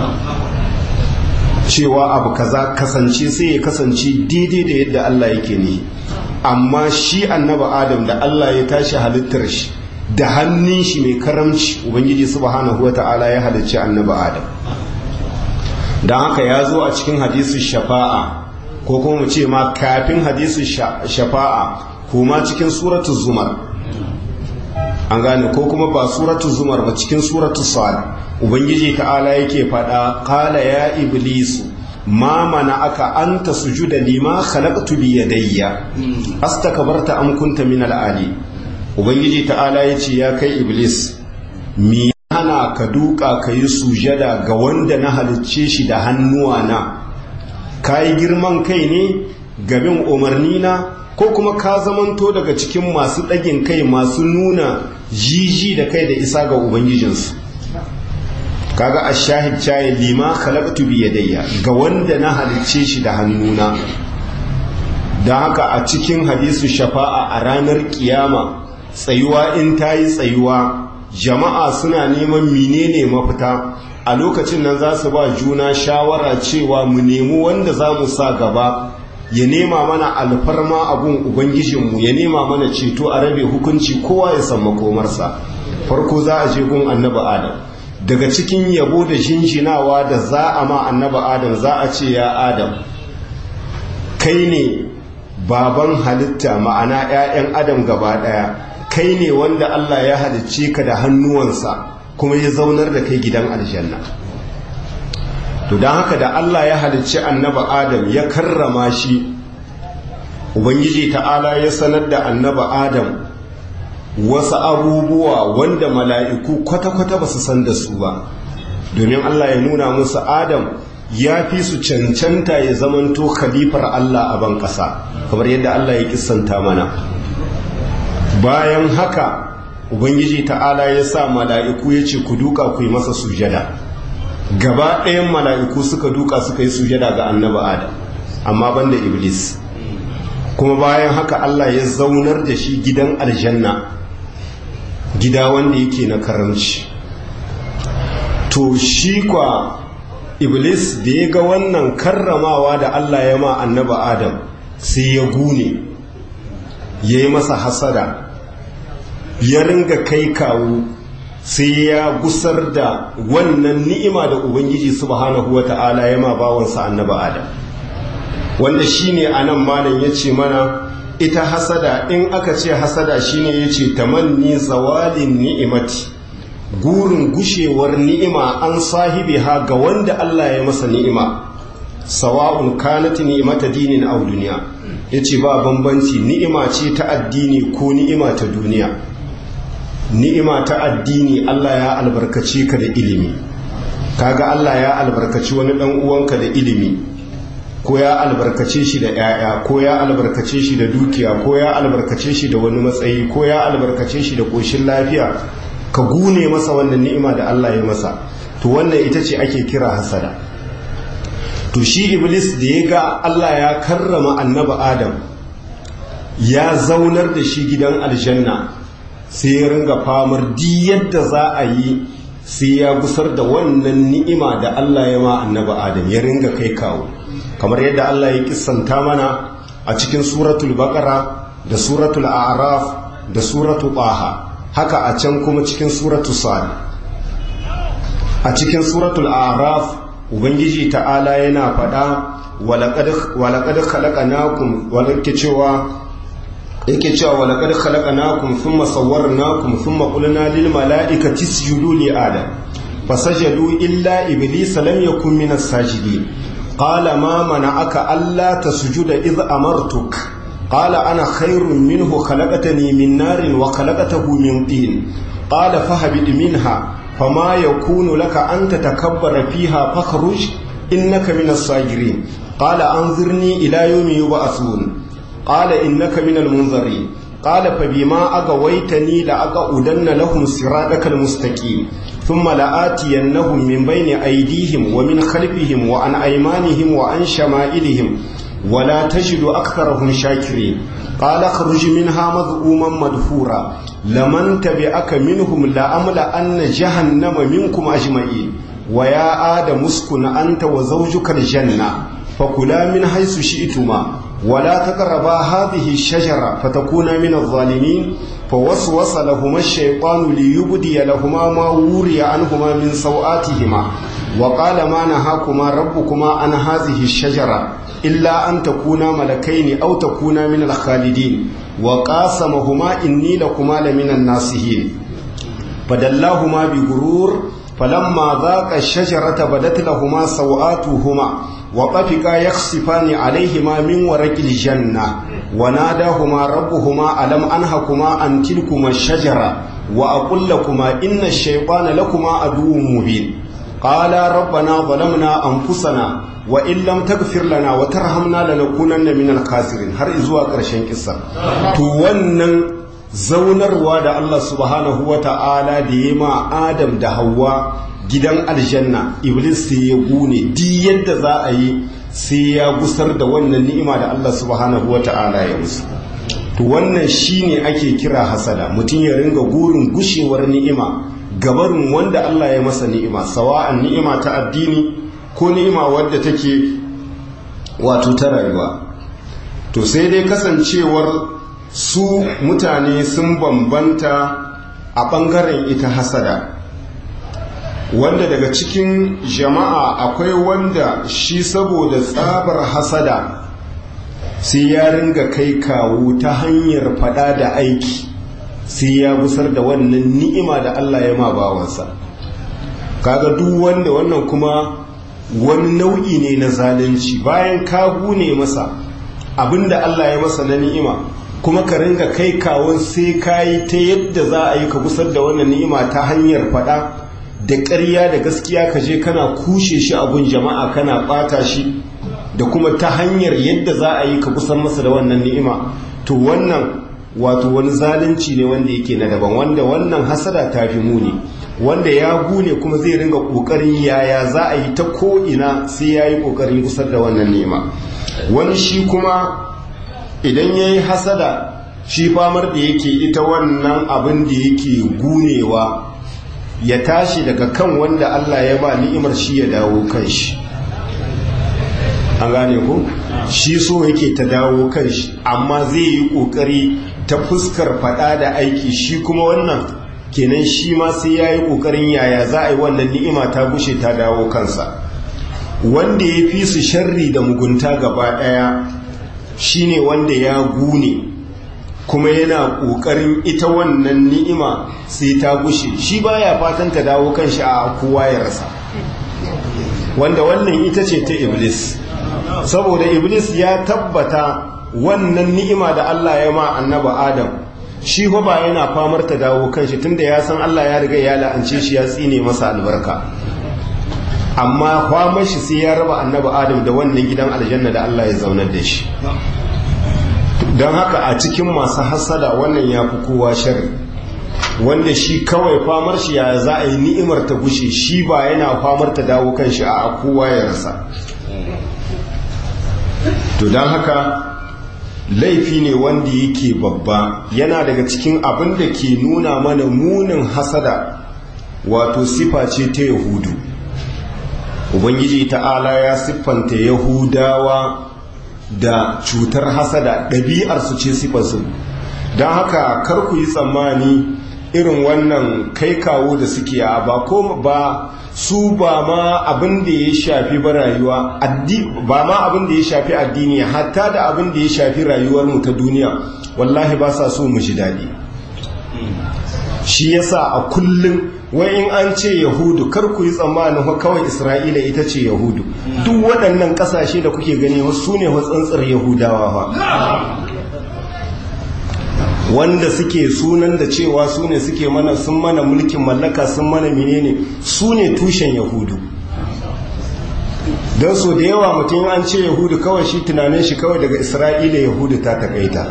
cewa abu kaza kasance sai ya kasance daidai da yadda allah yake ne amma shi annaba adam da allah ya tashi halittar shi da hannun shi mai karamci ubangiji subhanahu wa ta'ala ya halicci annabi adam don haka ya zo a cikin hadisun shafa'a ko kuma mu ce ma kafin hadisun shafa'a kuma cikin suratu zumar an gane ko kuma ba suratu zumar ba cikin suratu sa'ad ubangiji ta'ala yake faɗa kala ya iblisu ma mana aka anta sujuda lima khalaqtu bi yadayya astakbarta am kunta min al-ali ubangiji ta'ala ya ce ya kai iblis mi hana ka duka ka yi sujada ga wanda na halicce shi da hannuwa na ka yi girman kai ne gabin umarni na ko kuma ka zamanto daga cikin masu ɗagin kai masu nuna jiji da kai da isa ga ubangijinsu kaga a shahid caye lima khalaqtu bi yadayya ga wanda na halicce shi da hannuna don haka a cikin hadisu shafa'a a ranar kiyama tsayuwa in ta yi tsayuwa jama'a suna neman menene mafita a lokacin nan za su ba juna shawara cewa mu nemi wanda za mu sa gaba ya nema mana alfarma abun ubangijinmu ya nema mana ceto a rabe hukunci kowa ya san makomarsa farko za a je gun annabi adam daga cikin yabo da jinjinawa da za a ma annabi adam za a ce ya adam kai ne baban halitta ma'ana 'ya'yan adam gaba ɗaya kai ne wanda Allah ya halicce ka da hannuwansa kuma ya zaunar da kai gidan aljanna to don haka da Allah ya halicci annaba adam ya karrama shi ubangiji ta'ala ya sanar da annaba adam wasu abubuwa wanda mala'iku kwata-kwata ba su san da su ba domin Allah ya nuna musu adam ya fi su cancanta ya zamanto khalifar Allah a ban ƙasa kamar yadda Allah ya kisanta mana bayan haka ubangiji ta'ala ya sa mala'iku ya ce ku duka ku yi masa sujada gaba ɗayan mala'iku suka duka suka yi sujada ga annaba adam amma banda iblis kuma bayan haka Allah ya zaunar da shi gidan aljanna gida wanda yake na karamci to shi kwa iblis da ya ga wannan karramawa da Allah ya ma annaba adam sai ya gune ya yi masa hasada ya ringa kai kawo sai ya gusar da wannan ni'ima da ubangiji subhanahu wa ta'ala ya ma bawansa annaba adam wanda shine anan malam ya ce mana ita hasada in aka ce hasada shine ya ce tamanni zawalin ni'imati gurin gushewar ni'ima an sahibi ha ga wanda Allah ya masa ni'ima sawa'un kanat ni'imata dinin aw duniya yace ba bambanci ni'ima ce ta addini ko ni'ima ta duniya ni'ima ta addini Allah ya albarkace ka da ilimi kaga Allah ya albarkaci wani dan uwanka da ilimi ko ya albarkace shi da 'ya'ya ko ya albarkace shi da dukiya ko ya albarkace shi da wani matsayi ko ya albarkace shi da koshin lafiya ka gune masa wannan ni'ima da Allah ya masa to wannan ita ce ake kira hasada to shi iblis da ya ga Allah ya karrama annabi adam ya zaunar da shi gidan aljanna sai ya ringa famar di yadda za a yi sai ya gusar da wannan ni'ima da Allah ya ma annabi adam ya ringa kai kawo kamar yadda Allah ya kissanta mana a cikin suratul baqara da suratul a'raf da suratul taha haka a can kuma cikin suratul sad a cikin suratul a'raf ubangiji ta'ala yana faɗa walaƙad khalaqnakum walake cewa yake cewa walaƙad khalaqnakum thumma sawwarnakum thumma qulna lil mala'ikati isjudu li adam fasajadu illa iblisa lam yakun minas sajidin qala ma mana'aka alla tasjuda idh amartuk qala ana khairun minhu khalaqtani min narin wa khalaqtahu min tin qala fahabid minha فما يكون لك أن تتكبر فيها فاخرج إنك من الصاغرين قال أنظرني إلى يوم يبعثون قال إنك من المنظرين قال فبما أغويتني لأقعدن لهم صراطك المستقيم ثم لآتينهم من بين أيديهم ومن خلفهم وعن أيمانهم وعن شمائلهم ولا تجد أكثرهم شاكرين قال اخرج منها مذءوما مدحورا لمن تبعك منهم لأملأن جهنم منكم أجمعين ويا آدم اسكن أنت وزوجك الجنة فكلا من حيث شئتما ولا تقربا هذه الشجرة فتكونا من الظالمين فوسوس لهما الشيطان ليبدي لهما ما وري عنهما من سوآتهما وقال ما نهاكما ربكما عن هذه الشجرة إلا أن تكونا ملكين أو تكونا من الخالدين وقاسمهما إني لكما لمن الناصحين فدلاهما بغرور فلما ذاق الشجرة بدت لهما سوآتهما وطفقا يخصفان عليهما من ورق الجنة وناداهما ربهما ألم أنهكما أن تلكما الشجرة وأقول لكما إن الشيطان لكما عدو مبين قالا ربنا ظلمنا أنفسنا وإن لم تغفر لنا وترحمنا لنكونن من الخاسرين har zuwa ƙarshen kissa to wannan zaunarwa da Allah subhanahu wa ta'ala da ya ma Adam da Hawwa gidan aljanna Iblis sai ya gune di yadda za a yi sai ya gusar da wannan ni'ima da Allah subhanahu wata'ala ya musu to wannan shine ake kira hasada mutum ya ringa gurin gushewar ni'ima gabarin wanda Allah ya masa ni'ima sawa'an ni'ima ta addini ko ni'ima wadda take wato ta rayuwa to sai dai kasancewar su mutane sun bambanta a ɓangaren ita hasada wanda daga cikin jama'a akwai wanda shi saboda tsabar hasada sai ya ringa kai kawo ta hanyar fada da aiki sai ya gusar da wannan ni'ima da Allah ya ma bawansa kaga duk wanda wannan kuma wani nau'i ne na zalunci bayan ka gune masa abinda Allah ya masa na ni'ima kuma ka ringa kai kawon sai ka yi ta yadda za a yi ka gusar da wannan ni'ima ta hanyar fada da ƙarya da gaskiya ka je kana kushe shi abun jama'a kana ɓata shi da kuma ta hanyar yadda za a yi ka kusan masa da wannan ni'ima to wannan wato wani zalunci ne wanda yake na daban wanda wannan hasada ta fi muni wanda ya gune kuma zai ringa ƙoƙarin yaya za a yi ta ko'ina sai ya yi ƙoƙarin kusar da wannan ni'ima wani shi kuma idan ya yi hasada shi famar da yake ita wannan abin da yake gunewa ya tashi daga kan wanda Allah ya ba ni'imar shi ya dawo kan shi an gane ku shi so yake ta dawo kan shi amma zai yi kokari ta fuskar fada da aiki shi kuma wannan kenan shi ma sai ya yi kokarin yaya za a yi wannan ni'ima ta gushe ta dawo kansa wanda ya fi su sharri da mugunta gaba daya shine wanda ya gune kuma yana ƙoƙarin ita wannan ni'ima sai ta gushe shi baya fatan ta dawo kan shi a kowa ya rasa wanda wannan ita ce ta iblis saboda iblis ya tabbata wannan ni'ima da Allah ya ma annaba adam shi fa ba yana famar ta dawo kan shi tunda ya san Allah ya riga ya la'ance shi ya tsine masa albarka amma famar shi sai ya raba annaba adam da wannan gidan aljanna da Allah ya zaunar da shi don haka a cikin masu hasada wannan ya fi kowa shari wanda shi kawai famar shi ya za a yi ni'imar ta gushe shi ba yana famar ta dawo kan shi a kowa ya rasa to don haka laifi ne wanda yake babba yana daga cikin abin da ke nuna mana munin hasada wato sifa ce ta yahudu ubangiji ta'ala ya siffanta yahudawa da cutar hasada ɗabi'arsu ce sifarsu don haka kar ku yi tsammani irin wannan kai kawo da suke a ba ko ba su ba ma abin da ya shafi ba rayuwa ba ma abin da ya shafi addini hatta da abin da ya shafi rayuwar mu ta duniya wallahi ba sa so mu ji daɗi shi yasa a kullum wai in an ce yahudu kar ku yi tsammanin kawai isra'ila ita ce yahudu duk waɗannan ƙasashe da kuke gani su ne tsantsar yahudawa fa wanda suke sunan da cewa su ne suke mana sun mana mulkin mallaka sun mana menene su ne tushen yahudu don so da yawa mutum an ce yahudu kawai shi tunanin shi kawai daga isra'ila yahudu ta takaita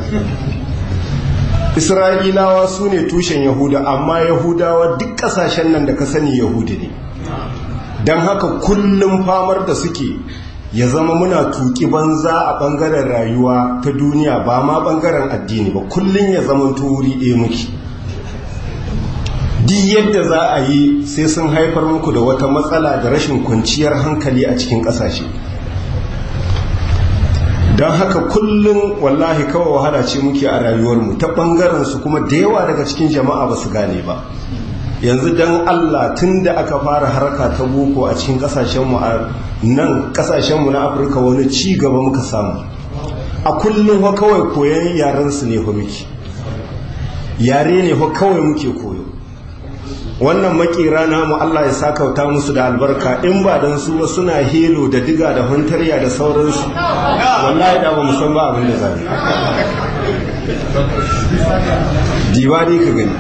isra'ilawa su ne tushen yahuda amma yahudawa duk kasashen nan da ka sani yahudu ne don haka kullum famar da suke ya zama muna tuki banza a bangaren rayuwa ta duniya ba ma bangaren addini ba kullum ya zama wuri ɗaya muke duk yadda za a yi sai sun haifar muku da wata matsala da rashin kwanciyar hankali a cikin ƙasashe don haka kullum wallahi kawai wahala ce muke a rayuwarmu ta ɓangaren su kuma da yawa daga cikin jama'a ba su gane ba yanzu don allah tun da aka fara harka ta boko a cikin ƙasashenmu a nan ƙasashenmu na afirka wani ci gaba muka samu a kullum fa kawai koyon yarensu ne fa muke yare ne fa kawai muke koyo wannan makera namu Allah ya sakauta musu da albarka in ba don su ba suna helo da diga da huntarya da sauransu wallahi da ba mu san ba abin da zai diba ne ka gani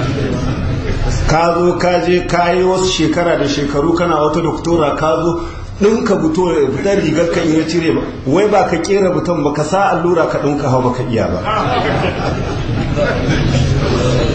ka zo ka je ka yi wasu shekara da shekaru kana wata doktora ka zo ɗinka buto fitar rigar kan iya cire ba wai ba ka kera buton ba ka sa allura ka ɗinka hau ba ka iya ba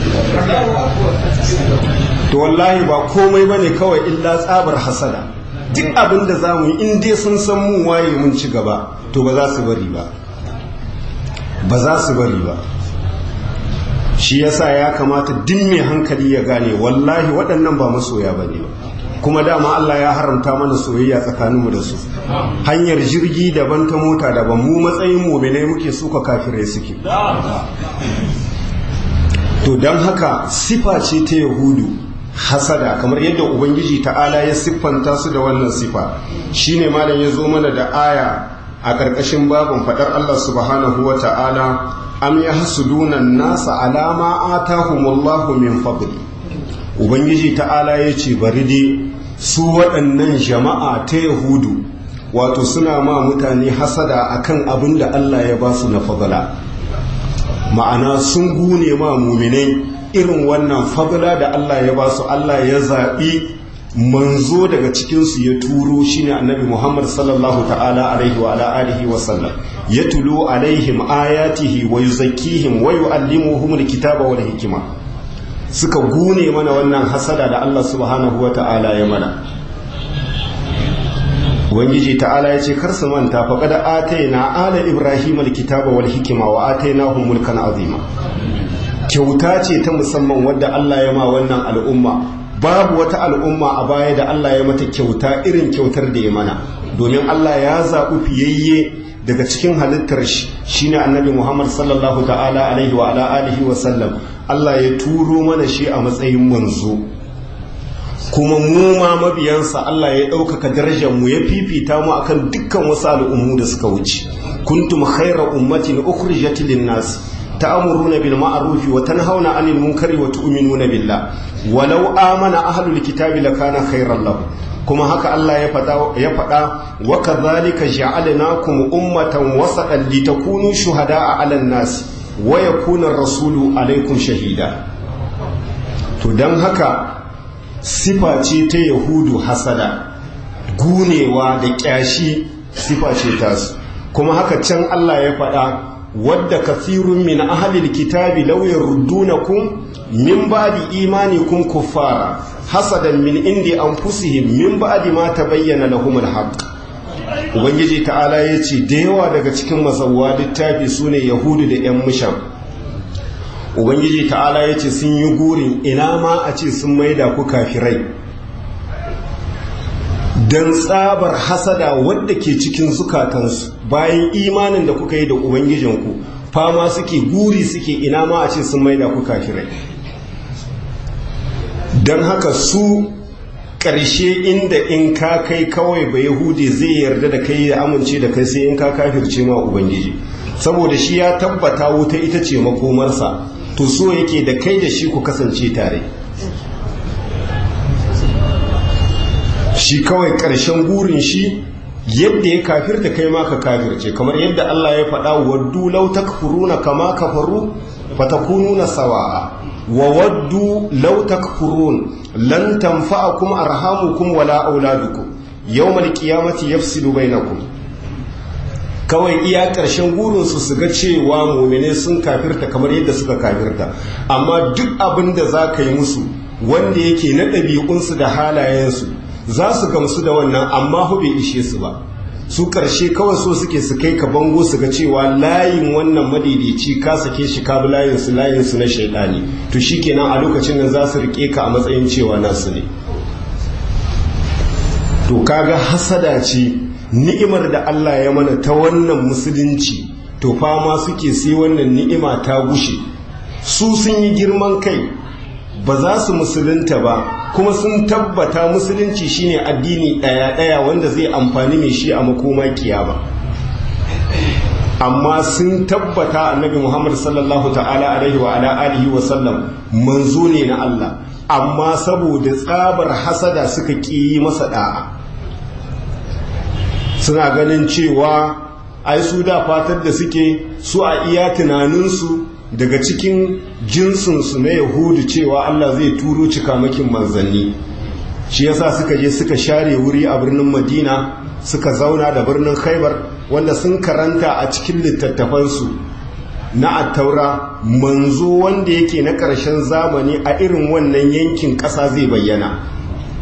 to wallahi ba komai bane kawai illa tsabar hasada duk abin da za mu yi in dai sun san mu waye mun ci gaba to ba za su bari ba ba za su bari ba shi yasa ya kamata duk mai hankali ya gane wallahi waɗannan ba masoya ba ne kuma dama Allah ya haramta mana soyayya tsakaninmu da su hanyar jirgi daban ta mota daban mu matsayin muminai muke suka kafirai suke to don haka sifa ce ta yahudu hasada kamar yadda ubangiji ta'ala ya siffanta su da wannan sifa shine malam ya zo mana da aya a ƙarƙashin babin faɗar Allah subhanahu wa ta'ala am ya hasuduna nasa alama atahumullahu min fadli ubangiji ta'ala ya ce bari dai su waɗannan jama'a ta yahudu wato suna ma mutane hasada akan abin da Allah ya ba su na fadla ma'ana sun gune ma muminai irin wannan fadla da Allah ya ba su Allah ya zaɓi manzo daga cikinsu ya turo shine annabi Muhammad sallallahu ta'ala alaihi wa ala alihi wa sallam ya tulo alaihim ayatihi wa yuzakkihim wa yu'allimuhum alkitaba wal hikima suka gune mana wannan hasada da Allah subhanahu wa ta'ala ya mana Ubangiji ta'ala ya ce kar su manta fa kada ataina ala ibrahim alkitaba wal hikima wa atainahum mulkan azima kyauta ce ta musamman wadda Allah ya ma wannan al'umma babu wata al'umma a baya da Allah ya mata kyauta irin kyautar da ya mana domin Allah ya zaɓi fiyayye daga cikin halittar shi shine annabi Muhammad sallallahu ta'ala alaihi wa ala alihi wa sallam Allah ya turo mana shi a matsayin manzo kuma mu ma mabiyansa Allah ya ɗaukaka darajar mu ya fifita mu akan dukkan wasu al'ummu da suka wuce kuntum khayra ummatin ukhrijat lin-nas ta'muruna bil ma'ruf wa tanhauna 'anil munkari wa tu'minuna billah walau amana ahlul kitabi lakana khayran lahum kuma haka Allah ya faɗa ya faɗa wa kadhalika ja'alnakum ummatan wasatan litakunu shuhada'a 'alan nas wa yakuna ar-rasulu 'alaykum shahida to dan haka sifa ce ta yahudu hasada gunewa da kyashi sifa ce tasu kuma haka can Allah ya faɗa wadda kafirun min ahlil kitabi law yaruddunakum min ba'di imanikum kuffara hasadan min indi anfusihim min ba'di ma tabayyana lahum alhaq ubangiji ta'ala yace da yawa daga cikin masawwa littafi sune yahudu da yan musham ubangiji ta'ala yace sun yi gurin ina ma a ce sun maida ku kafirai dan tsabar hasada wadda ke cikin zukatansu bayan imanin da kuka yi da ubangijinku fama suke guri suke ina ma a ce sun maida ku kafirai don haka su ƙarshe inda in ka kai kawai ba yahudi zai yarda da kai ya amince da kai sai in ka kafirce ma ubangiji saboda shi ya tabbata wuta ita ce makomarsa to so yake da kai da shi ku kasance tare shi kawai ƙarshen burin shi yadda ya kafirta kai ma ka kafirce kamar yadda Allah ya faɗa waddu law takfuruna kama kafaru fatakununa sawa'a wa waddu law takfurun lan tanfa'akum arhamukum wala auladukum yawmal qiyamati yafsilu bainakum kawai iya ƙarshen burinsu su ga cewa mumine sun kafirta kamar yadda suka kafirta amma duk abin da za ka yi musu wanda yake na ɗabi'unsu da halayensu za su gamsu da wannan amma hu bai ishe su ba su ƙarshe kawai so suke su kai ka bango su ga cewa layin wannan madaidaici ka sake shi ka bi layinsu layinsu na shaidani to shikenan a lokacin nan za su riƙe ka a matsayin cewa nasu ne to kaga hasada ce ni'imar da Allah ya mana ta wannan musulunci to fama suke sai wannan ni'ima ta gushe su sun yi girman kai ba za su musulunta ba kuma sun tabbata musulunci shine addini ɗaya-ɗaya wanda zai amfani mai shi a makoma kiyama amma sun tabbata annabi Muhammad sallallahu ta'ala alaihi wa ala alihi wa sallam manzo ne na Allah amma saboda tsabar hasada suka ƙi masa da'a suna ganin cewa ai su da fatar da suke su a iya tunaninsu daga cikin jinsinsu na yahudu cewa Allah zai turo cikamakin manzanni shi yasa suka je suka share wuri a birnin madina suka zauna da birnin khaibar wanda sun karanta a cikin littattafansu na attaura manzo wanda yake na ƙarshen zamani a irin wannan yankin ƙasa zai bayyana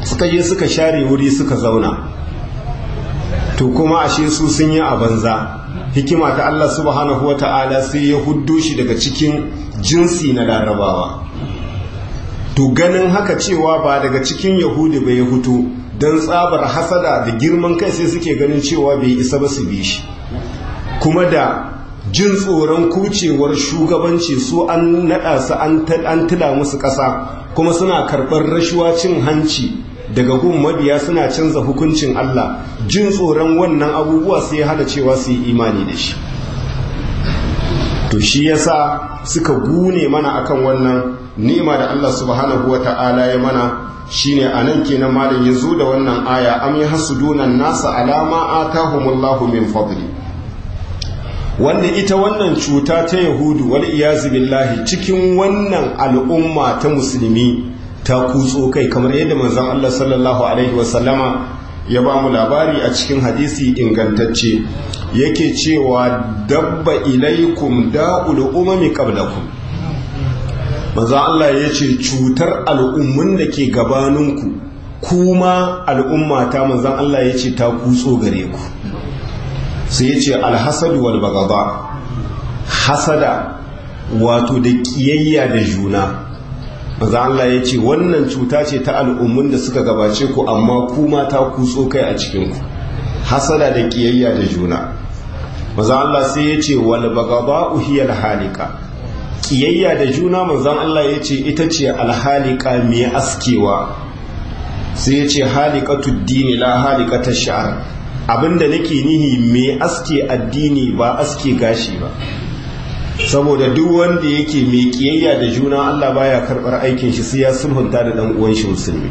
suka je suka share wuri suka zauna to kuma ashe su sun yi a banza hikima ta Allah subhanahu wata'ala sai ya huddo shi daga cikin jinsi na larabawa to ganin haka cewa ba daga cikin yahudi bai hutu don tsabar hasada da girman kai sai suke ganin cewa bai isa ba su bi shi kuma da jin tsoron kucewar shugabanci su an naɗa su an tila musu ƙasa kuma suna karɓar rashuwa cin hanci daga gun mabiya suna canza hukuncin Allah jin tsoron wannan abubuwa sai ya hada cewa su yi imani da shi to shi yasa suka gune mana akan wannan ni'ima da Allah subhanahu wata'ala ya mana shine anan kenan malam ya zo da wannan aya am yahsuduna nasa alama atahumullahu min fadli wanda ita wannan cuta ta yahudu wal iyazu billahi cikin wannan al'umma ta musulmi ta kutso kai kamar yadda manzon Allah sallallahu alaihi wasallama ya ba mu labari a cikin hadisi ingantacce yake cewa dabba ilaikum da'ul umami qablakum manzon Allah ya ce cutar al'ummun da ke gabaninku kuma al'umma ta manzon Allah ya ce ta kutso gare ku sai ya ce alhasadu wal bagaba hasada wato da kiyayya da juna maza Allah ya ce wannan cuta ce ta al'ummun da suka gabace ku amma kuma ta kutso kai a cikinku hasada da kiyayya da juna maza Allah sai ya ce wal bagaba uhiyar halika kiyayya da juna manzan Allah ya ce ita ce alhalika mai askewa sai ya ce halikatu dini la halikata sha'ar abinda nake nihi mai aske addini ba aske gashi ba saboda duk wanda yake mai kiyayya da juna Allah baya karbar aikin shi sai ya sulhunta da dan uwan shi musulmi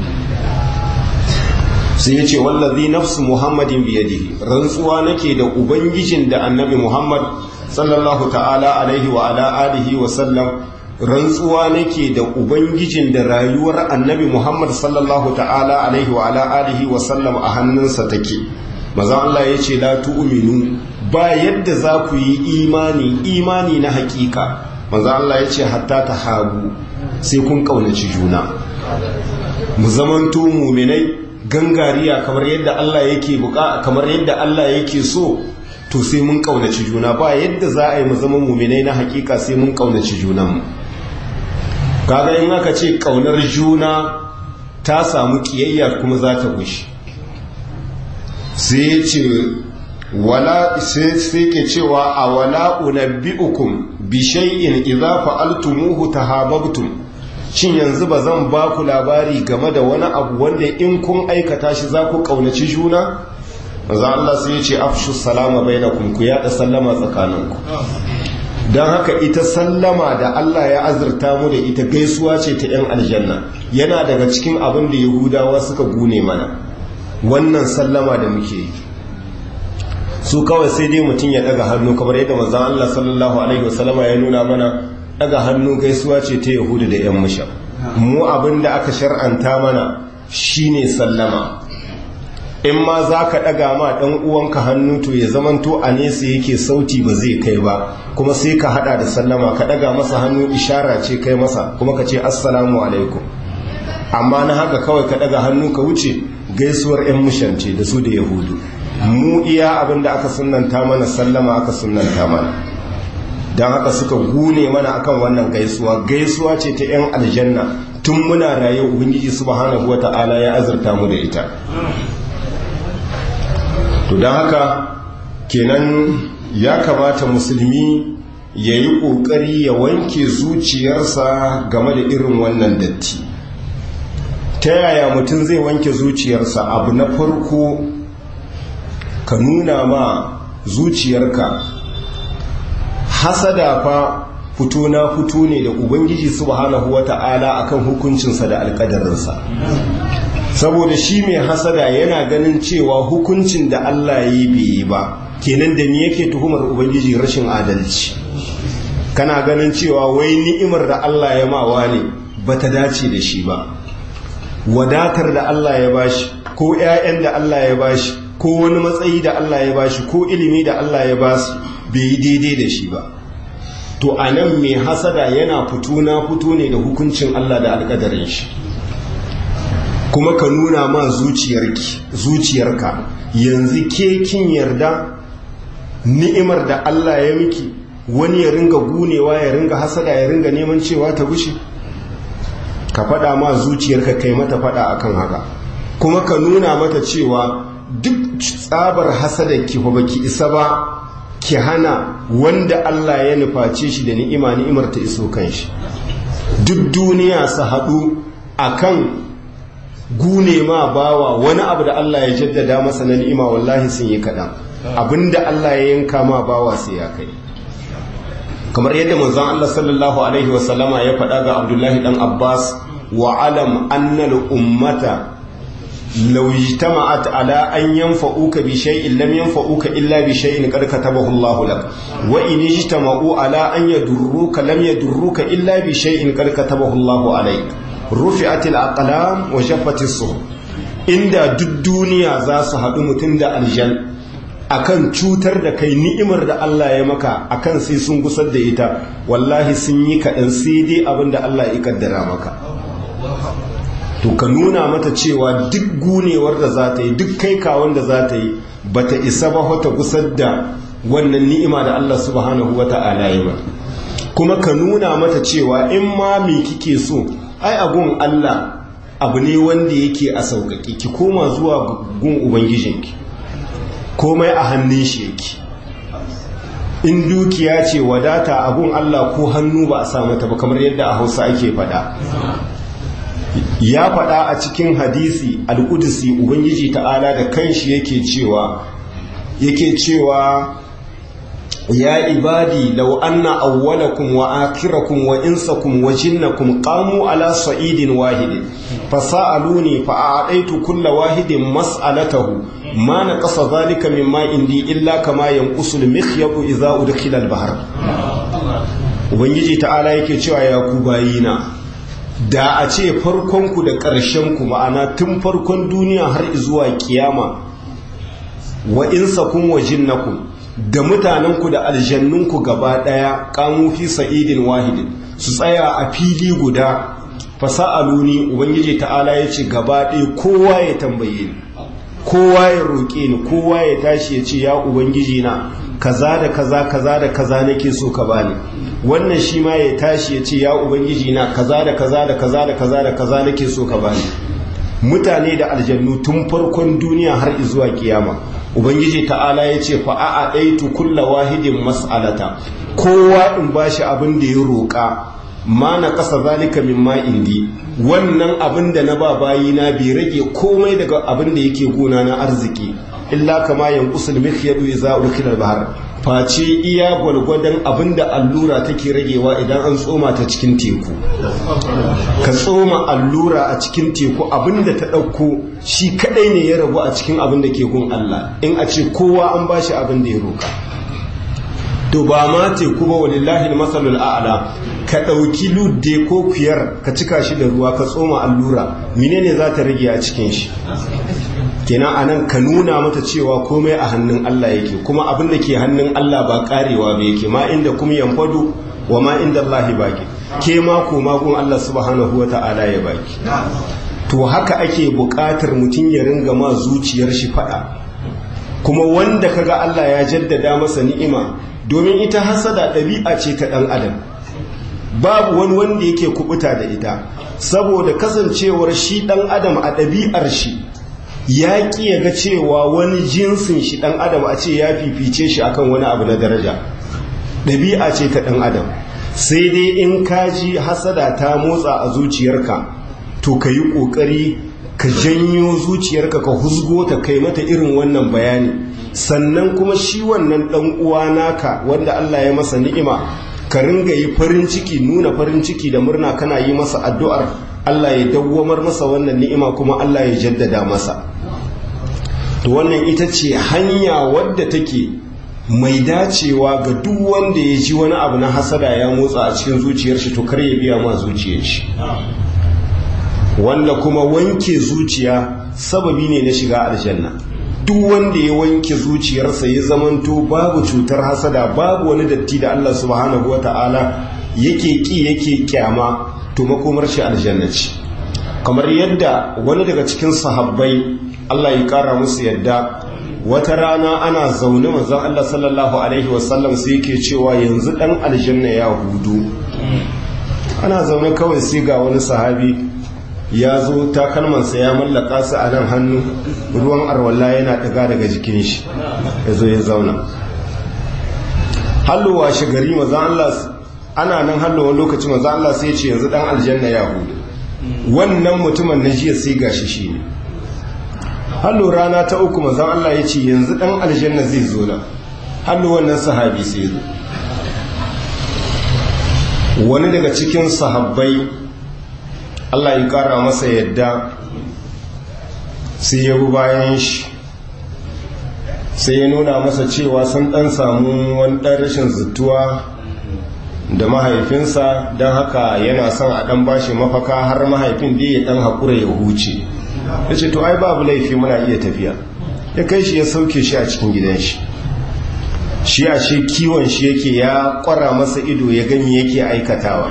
sai yace wallazi nafsu muhammadin biyadihi rantsuwa nake da ubangijin da annabi muhammad sallallahu ta'ala alaihi wa ala alihi wa sallam rantsuwa nake da ubangijin da rayuwar annabi muhammad sallallahu ta'ala alaihi wa ala alihi wa sallam a hannunsa take maza Allah ya ce la tu'minu ba yadda za ku yi imani imani na hakika maza Allah ya ce hatta ta hagu sai kun kaunaci juna mu zamanto muminai gangariya kamar yadda Allah yake buka kamar yadda Allah yake so to sai mun kaunaci juna ba yadda za a yi mu zama muminai na hakika sai mun kaunaci junanmu kaga in aka ce kaunar juna ta samu kiyayya kuma za ta gushi sai ya ce wala sai ke cewa a wala unabbi'ukum bi shay'in idza fa'altumuhu tahabbtum shin yanzu ba zan ba ku labari game da wani abu wanda in kun aikata shi za ku kaunaci juna manzo Allah sai ya ce afshu salama bainakum ku yada sallama tsakaninku don haka ita sallama da Allah ya azurta mu da ita gaisuwa ce ta 'yan aljanna yana daga cikin abin da yahudawa suka gune mana wannan sallama da muke yi su kawai sai dai mutum ya daga hannu kamar yadda manzon Allah sallallahu alaihi wasallama ya nuna mana daga hannu gaisuwa ce ta yahudu da 'yan musha mu abin da aka shar'anta mana shine sallama in ma za ka ɗaga ma ɗan uwanka hannu to ya zamanto a nesa yake sauti ba zai kai ba kuma sai ka haɗa da sallama ka ɗaga masa hannu ishara ce kai masa kuma ka ce assalamu alaikum amma na haka kawai ka ɗaga hannu ka wuce gaisuwar 'yan mushance da su da yahudu mu iya abin da aka sunanta mana sallama aka sunanta mana don haka suka gune mana akan wannan gaisuwa gaisuwa ce ta 'yan aljanna tun muna raye ubangiji subhanahu wata'ala ya azurta mu da ita to don haka kenan ya kamata musulmi ya yi ƙoƙari ya wanke zuciyarsa game da irin wannan datti ta yaya mutum zai wanke zuciyarsa abu na farko ka nuna ma zuciyarka hasada fa fito na fito ne da ubangiji subhanahu wata'ala akan hukuncinsa da alƙadarinsa saboda shi mai hasada yana ganin cewa hukuncin da Allah ya yi bai yi ba kenan da ni yake tuhumar ubangiji rashin adalci kana ganin cewa wai ni'imar da Allah ya mawa ne bata dace da shi ba wadatar da Allah ya bashi ko ƴaƴan da Allah ya bashi ko wani matsayi da Allah ya bashi ko ilimi da Allah ya basu bai yi daidai da shi ba to anan mai hasada yana fito na fito ne da hukuncin Allah da alƙadarin shi kuma ka nuna ma zuciyarki zuciyarka yanzu ke kin yarda ni'imar da Allah ya miki wani ya ringa gunewa ya ringa hasada ya ringa neman cewa ta gushe ka faɗa ma zuciyarka kai mata faɗa akan haka kuma ka nuna mata cewa duk tsabar hasada ki fa baki isa ba ki hana wanda Allah ya nuface shi da ni'ima ni'imar ta iso kanshi duk duniya su haɗu akan gune ma bawa wani abu da Allah ya jaddada masa na ni'ima wallahi sun yi kaɗan abinda Allah ya yanka ma bawa sai ya kai kamar yadda manzon Allah sallallahu alaihi wasallama ya faɗa ga Abdullahi dan Abbas wa alam annal ummata law ijtama'at ala an yanfa'uka bi shay'in lam yanfa'uka illa bi shay'in qad katabahu Allah lak wa in ijtama'u ala an yadurruka lam yadurruka illa bi shay'in qad katabahu Allah alayk rufi'atil aqlam wa shaffatis suhuf inda duk duniya za su haɗu mutum da aljan akan cutar da kai ni'imar da Allah ya maka akan sai sun gusar da ita wallahi sun yi kaɗan sai dai abin da Allah ya kaddara maka to ka nuna mata cewa duk gunewar da za ta yi duk kai kawon da za ta yi ba ta isa ba wata gusar da wannan ni'ima da Allah subhanahu wa ta'ala ya mata kuma ka nuna mata cewa in ma me kike so ai agun Allah abu ne wanda yake a sauƙaƙe ki koma zuwa gun ubangijinki komai a hannun shi yake in dukiya ce wadata abun Allah ko hannu ba a sa mata ba kamar yadda a hausa ake faɗa ya faɗa a cikin hadisi al-qudsi ubangiji ta'ala da kanshi yake cewa yake cewa ya ibadi law anna awwalakum wa akhirakum wa insakum wa jinnakum qamu ala sa'idin wahidin fasaluni fa a'taitu kulla wahidin mas'alatahu ma naqasa dhalika mimma indi illa kama yanqusu al-mikhyatu idza udkhila al-bahr ubangiji ta'ala yake cewa ya ku bayina da a ce farkonku da ƙarshenku ma'ana tun farkon duniya har zuwa kiyama wa insakum wa jinnakum da mutanenku da aljannunku gaba ɗaya ƙamufi sa'idin wahidin su tsaya a fili guda fasa'aluni ubangiji ta'ala ya ce gaba ɗaya kowa ya tambaye ni kowa ya roƙe ni kowa ya tashi ya ce ya ubangiji na kaza da kaza kaza da kaza nake so ka bani wannan shi ma ya tashi ya ce ya ubangiji na kaza da kaza da kaza da kaza da kaza nake so ka bani mutane da aljannu tun farkon duniya har zuwa kiyama ubangiji ta'ala ya ce fa a ɗaitu kulla wahidin mas'alata kowa in bashi abin da ya roƙa ma na ƙasa zalika min ma indi wannan abin da na ba bayina bai rage komai daga abin da yake gona na arziki illa kama yanqusul mikhyadu idza ulkila al-bahr face iya gwalgwadon abin da allura take ragewa idan an tsoma ta cikin teku ka tsoma allura a cikin teku abin da ta ɗauko shi kadai ne ya rabu a cikin abin da ke gun Allah in a ce kowa an bashi abin da ya roka to ba ma teku ba walillahi masalul a'la ka ɗauki ludde ko kuyar ka cika shi da ruwa ka tsoma allura menene za ta rage a cikin shi kenan anan ka nuna mata cewa komai a hannun Allah yake kuma abin da ke hannun Allah ba karewa ba yake ma inda kuma yanfadu wa ma inda Allah baki ke ma ko magun Allah subhanahu wa ta'ala ya baki to haka ake buƙatar mutum ya ringa ma zuciyar shi fada kuma wanda kaga Allah ya jaddada masa ni'ima domin ita hasada ɗabi'a ce ta ɗan adam babu wani wanda yake kubuta da ita saboda kasancewar shi ɗan adam a ɗabi'ar shi ya ƙi ya ga cewa wani jinsin shi ɗan adam a ce ya fifice shi akan wani abu na daraja ɗabi'a ce ta ɗan adam sai dai in kaji hasada ta motsa a zuciyarka to ka yi ƙoƙari ka janyo zuciyarka ka husgo ta kai mata irin wannan bayani sannan kuma shi wannan ɗan uwa naka wanda Allah ya masa ni'ima ka ringa yi farin ciki nuna farin ciki da murna kana yi masa addu'ar Allah ya dawwamar masa wannan ni'ima kuma Allah ya jaddada masa to wannan ita ce hanya wadda take mai dacewa ga duk wanda ya ji wani abu na hasada ya motsa a cikin zuciyar shi to kar ya biya ma zuciyar shi wanda kuma wanke zuciya sababi ne na shiga aljanna duk wanda ya wanke zuciyarsa ya zamanto babu cutar hasada babu wani datti da Allah subhanahu wata'ala yake ki yake kyama to makomar shi aljanna ce kamar yadda wani daga cikin sahabbai Allah ya kara musu yadda wata rana ana zaune manzon Allah sallallahu alaihi wasallam sai yake cewa yanzu dan aljanna ya hudu ana zaune kawai sai ga wani sahabi ya zo takalmansa ya mallaka su a nan hannu ruwan arwalla yana daga daga jikin shi ya zo ya zauna hallowa shi gari manzon Allah ana nan hallowa lokaci manzon Allah sai ya ce yanzu dan aljanna ya hudu wannan mutumin na jiya sai gashi shi ne hallo rana ta uku manzon Allah ya ce yanzu dan aljanna zai zo na hallo wannan sahabi sai zo wani daga cikin sahabbai Allah ya kara masa yadda sai ya bi bayan shi sai ya nuna masa cewa sun dan samu wani dan rashin zuttuwa da mahaifinsa don haka yana son a dan bashi mafaka har mahaifin da ya dan haƙura ya huce ya ce to ai babu laifi muna iya tafiya ya kai shi ya sauke shi a cikin gidan shi shi a shi kiwon shi yake ya kwara masa ido ya gani yake aikatawa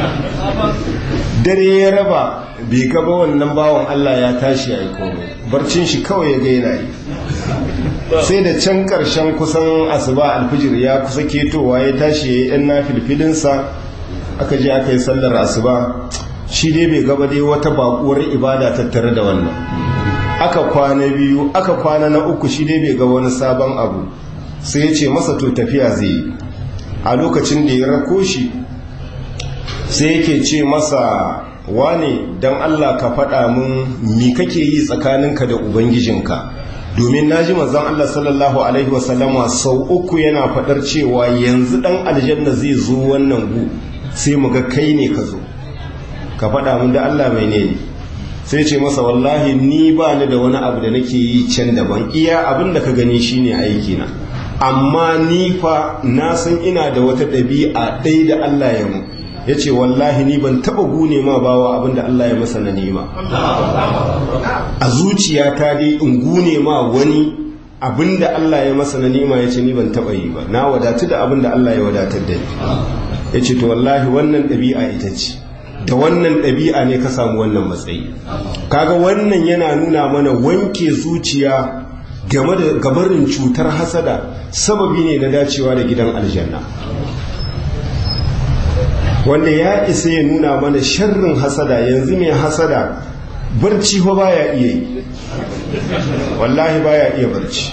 dare ya raba bai gaba wannan bawan Allah ya tashi a komai barcin shi kawai ya gaina yi sai da can karshen kusan asuba alfijir ya kusa ketowa ya tashi ya yi yan na filfilinsa aka je aka yi sallar asuba shi dai bai gaba dai wata bakuwar ibada tattare da wannan aka kwana biyu aka kwana na uku shi dai bai ga wani sabon abu sai ya ce masa to tafiya zai yi a lokacin da ya rako shi sai yake ce masa wane don allah ka faɗa mun mi kake yi tsakaninka da ubangijinka domin na ji manzon allah sallallahu alaihi wasallama sau uku yana faɗar cewa yanzu ɗan aljanna zai zo wannan gu sai mu ga kai ne ka zo ka faɗa mun da Allah mai ne sai ce masa wallahi ni ba ni da wani abu da nake yi can daban iya abin da ka gani shine aiki na amma ni fa na san ina da wata ɗabi'a ɗaya da Allah ya mu ya ce wallahi ni ban taɓa gune ma bawa abin da Allah ya masa na nema a zuciyata dai in gune ma wani abin da Allah ya masa na nema ya ce ni ban taɓa yi ba na wadatu da abin da Allah ya wadatar da ni ya ce to wallahi wannan ɗabi'a ita ce da wannan ɗabi'a ne ka samu wannan matsayi kaga wannan yana nuna mana wanke zuciya game da gabarin cutar hasada sababi ne na dacewa da gidan aljanna wanda ya isa ya nuna mana sharrin hasada yanzu mai hasada barci ba baya iya yi wallahi baya iya barci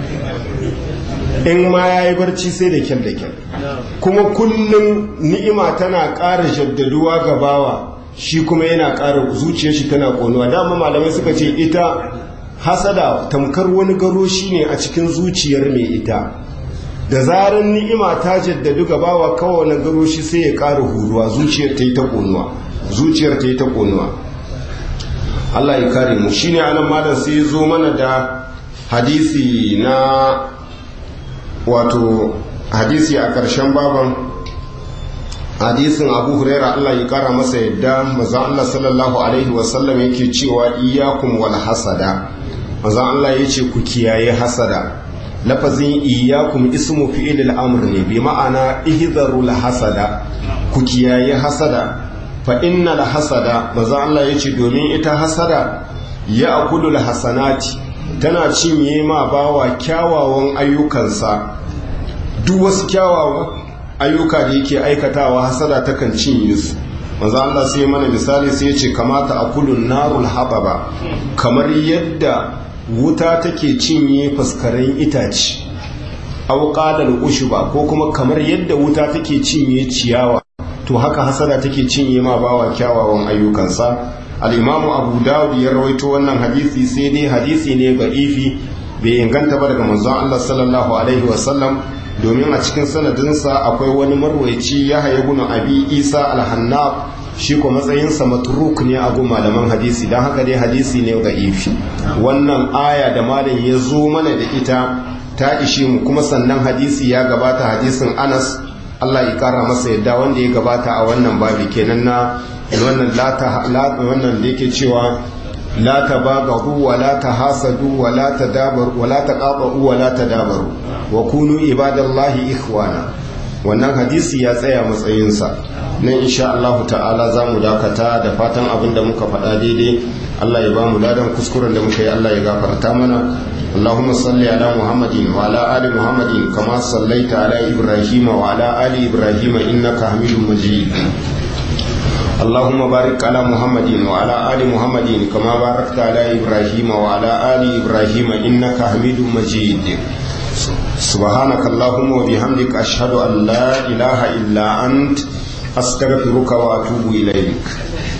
in ma ya yi barci sai da kyal da kyal kuma kullum ni'ima tana ƙara jaddaduwa ga bawa shi kuma yana ƙara zuciyar shi tana ƙonuwa dama malamai suka ce ita hasada tamkar wani garo shi ne a cikin zuciyar mai ita da zarar ni'ima ta jaddadu ga bawa kawai na garo shi sai ya ƙara huruwa zuciyar ta yi ta ƙonuwa zuciyar ta yi ta ƙonuwa Allah ya kare mu shine anan malam sai zo mana da hadisi na wato hadisi a ƙarshen baban hadisin abu huraira Allah ya kara masa yadda maza Allah sallallahu alaihi wasallam yake cewa iyakum wal hasada maza Allah ya ce ku kiyaye hasada lafazin iyakum ismu fi'il al-amr ne bi ma'ana ihzaru hasada ku kiyaye hasada fa innal hasada maza Allah ya ce domin ita hasada ya akulu hasanati tana cinye ma bawa kyawawan ayyukansa duk wasu kyawawan ayyuka da yake aikatawa hasada takan cinye su manzo Allah sai mana misali sai ya ce kamata akulun narul hababa kamar yadda wuta take cinye faskaren itace aw qadal ushuba ko kuma kamar yadda wuta take cinye ciyawa to haka hasada take cinye ma bawa kyawawan ayyukansa al-imamu abu dawud ya rawaito wannan hadisi sai dai hadisi ne ba'ifi bai inganta ba daga manzon Allah sallallahu alaihi wasallam domin a cikin sanadinsa akwai wani marwaici ya haye guna abi isa alhannab shi ko matsayinsa matruk ne a gun malaman hadisi don haka dai hadisi ne ga ifi wannan aya da malam ya zo mana da ita ta ishi mu kuma sannan hadisi ya gabata hadisin anas allah ya kara masa yadda wanda ya gabata a wannan babi kenan na wannan wannan da yake cewa la tabagadu wa la tahasadu wa la tadabaru wa la taqatu wa la tadabaru wa kunu ibadallahi ikhwana wannan hadisi ya tsaya matsayinsa nan insha Allah ta'ala za mu dakata da fatan abin da muka faɗa daidai Allah ya ba mu ladan kuskuren da muka yi Allah ya gafarta mana اللهم صل على محمد وعلى آل محمد كما صليت على إبراهيم وعلى آل إبراهيم إنك حميد مجيد اللهم بارك على محمد وعلى آل محمد كما باركت على إبراهيم وعلى آل إبراهيم إنك حميد مجيد سبحانك اللهم وبحمدك أشهد أن لا إله إلا أنت أستغفرك وأتوب إليك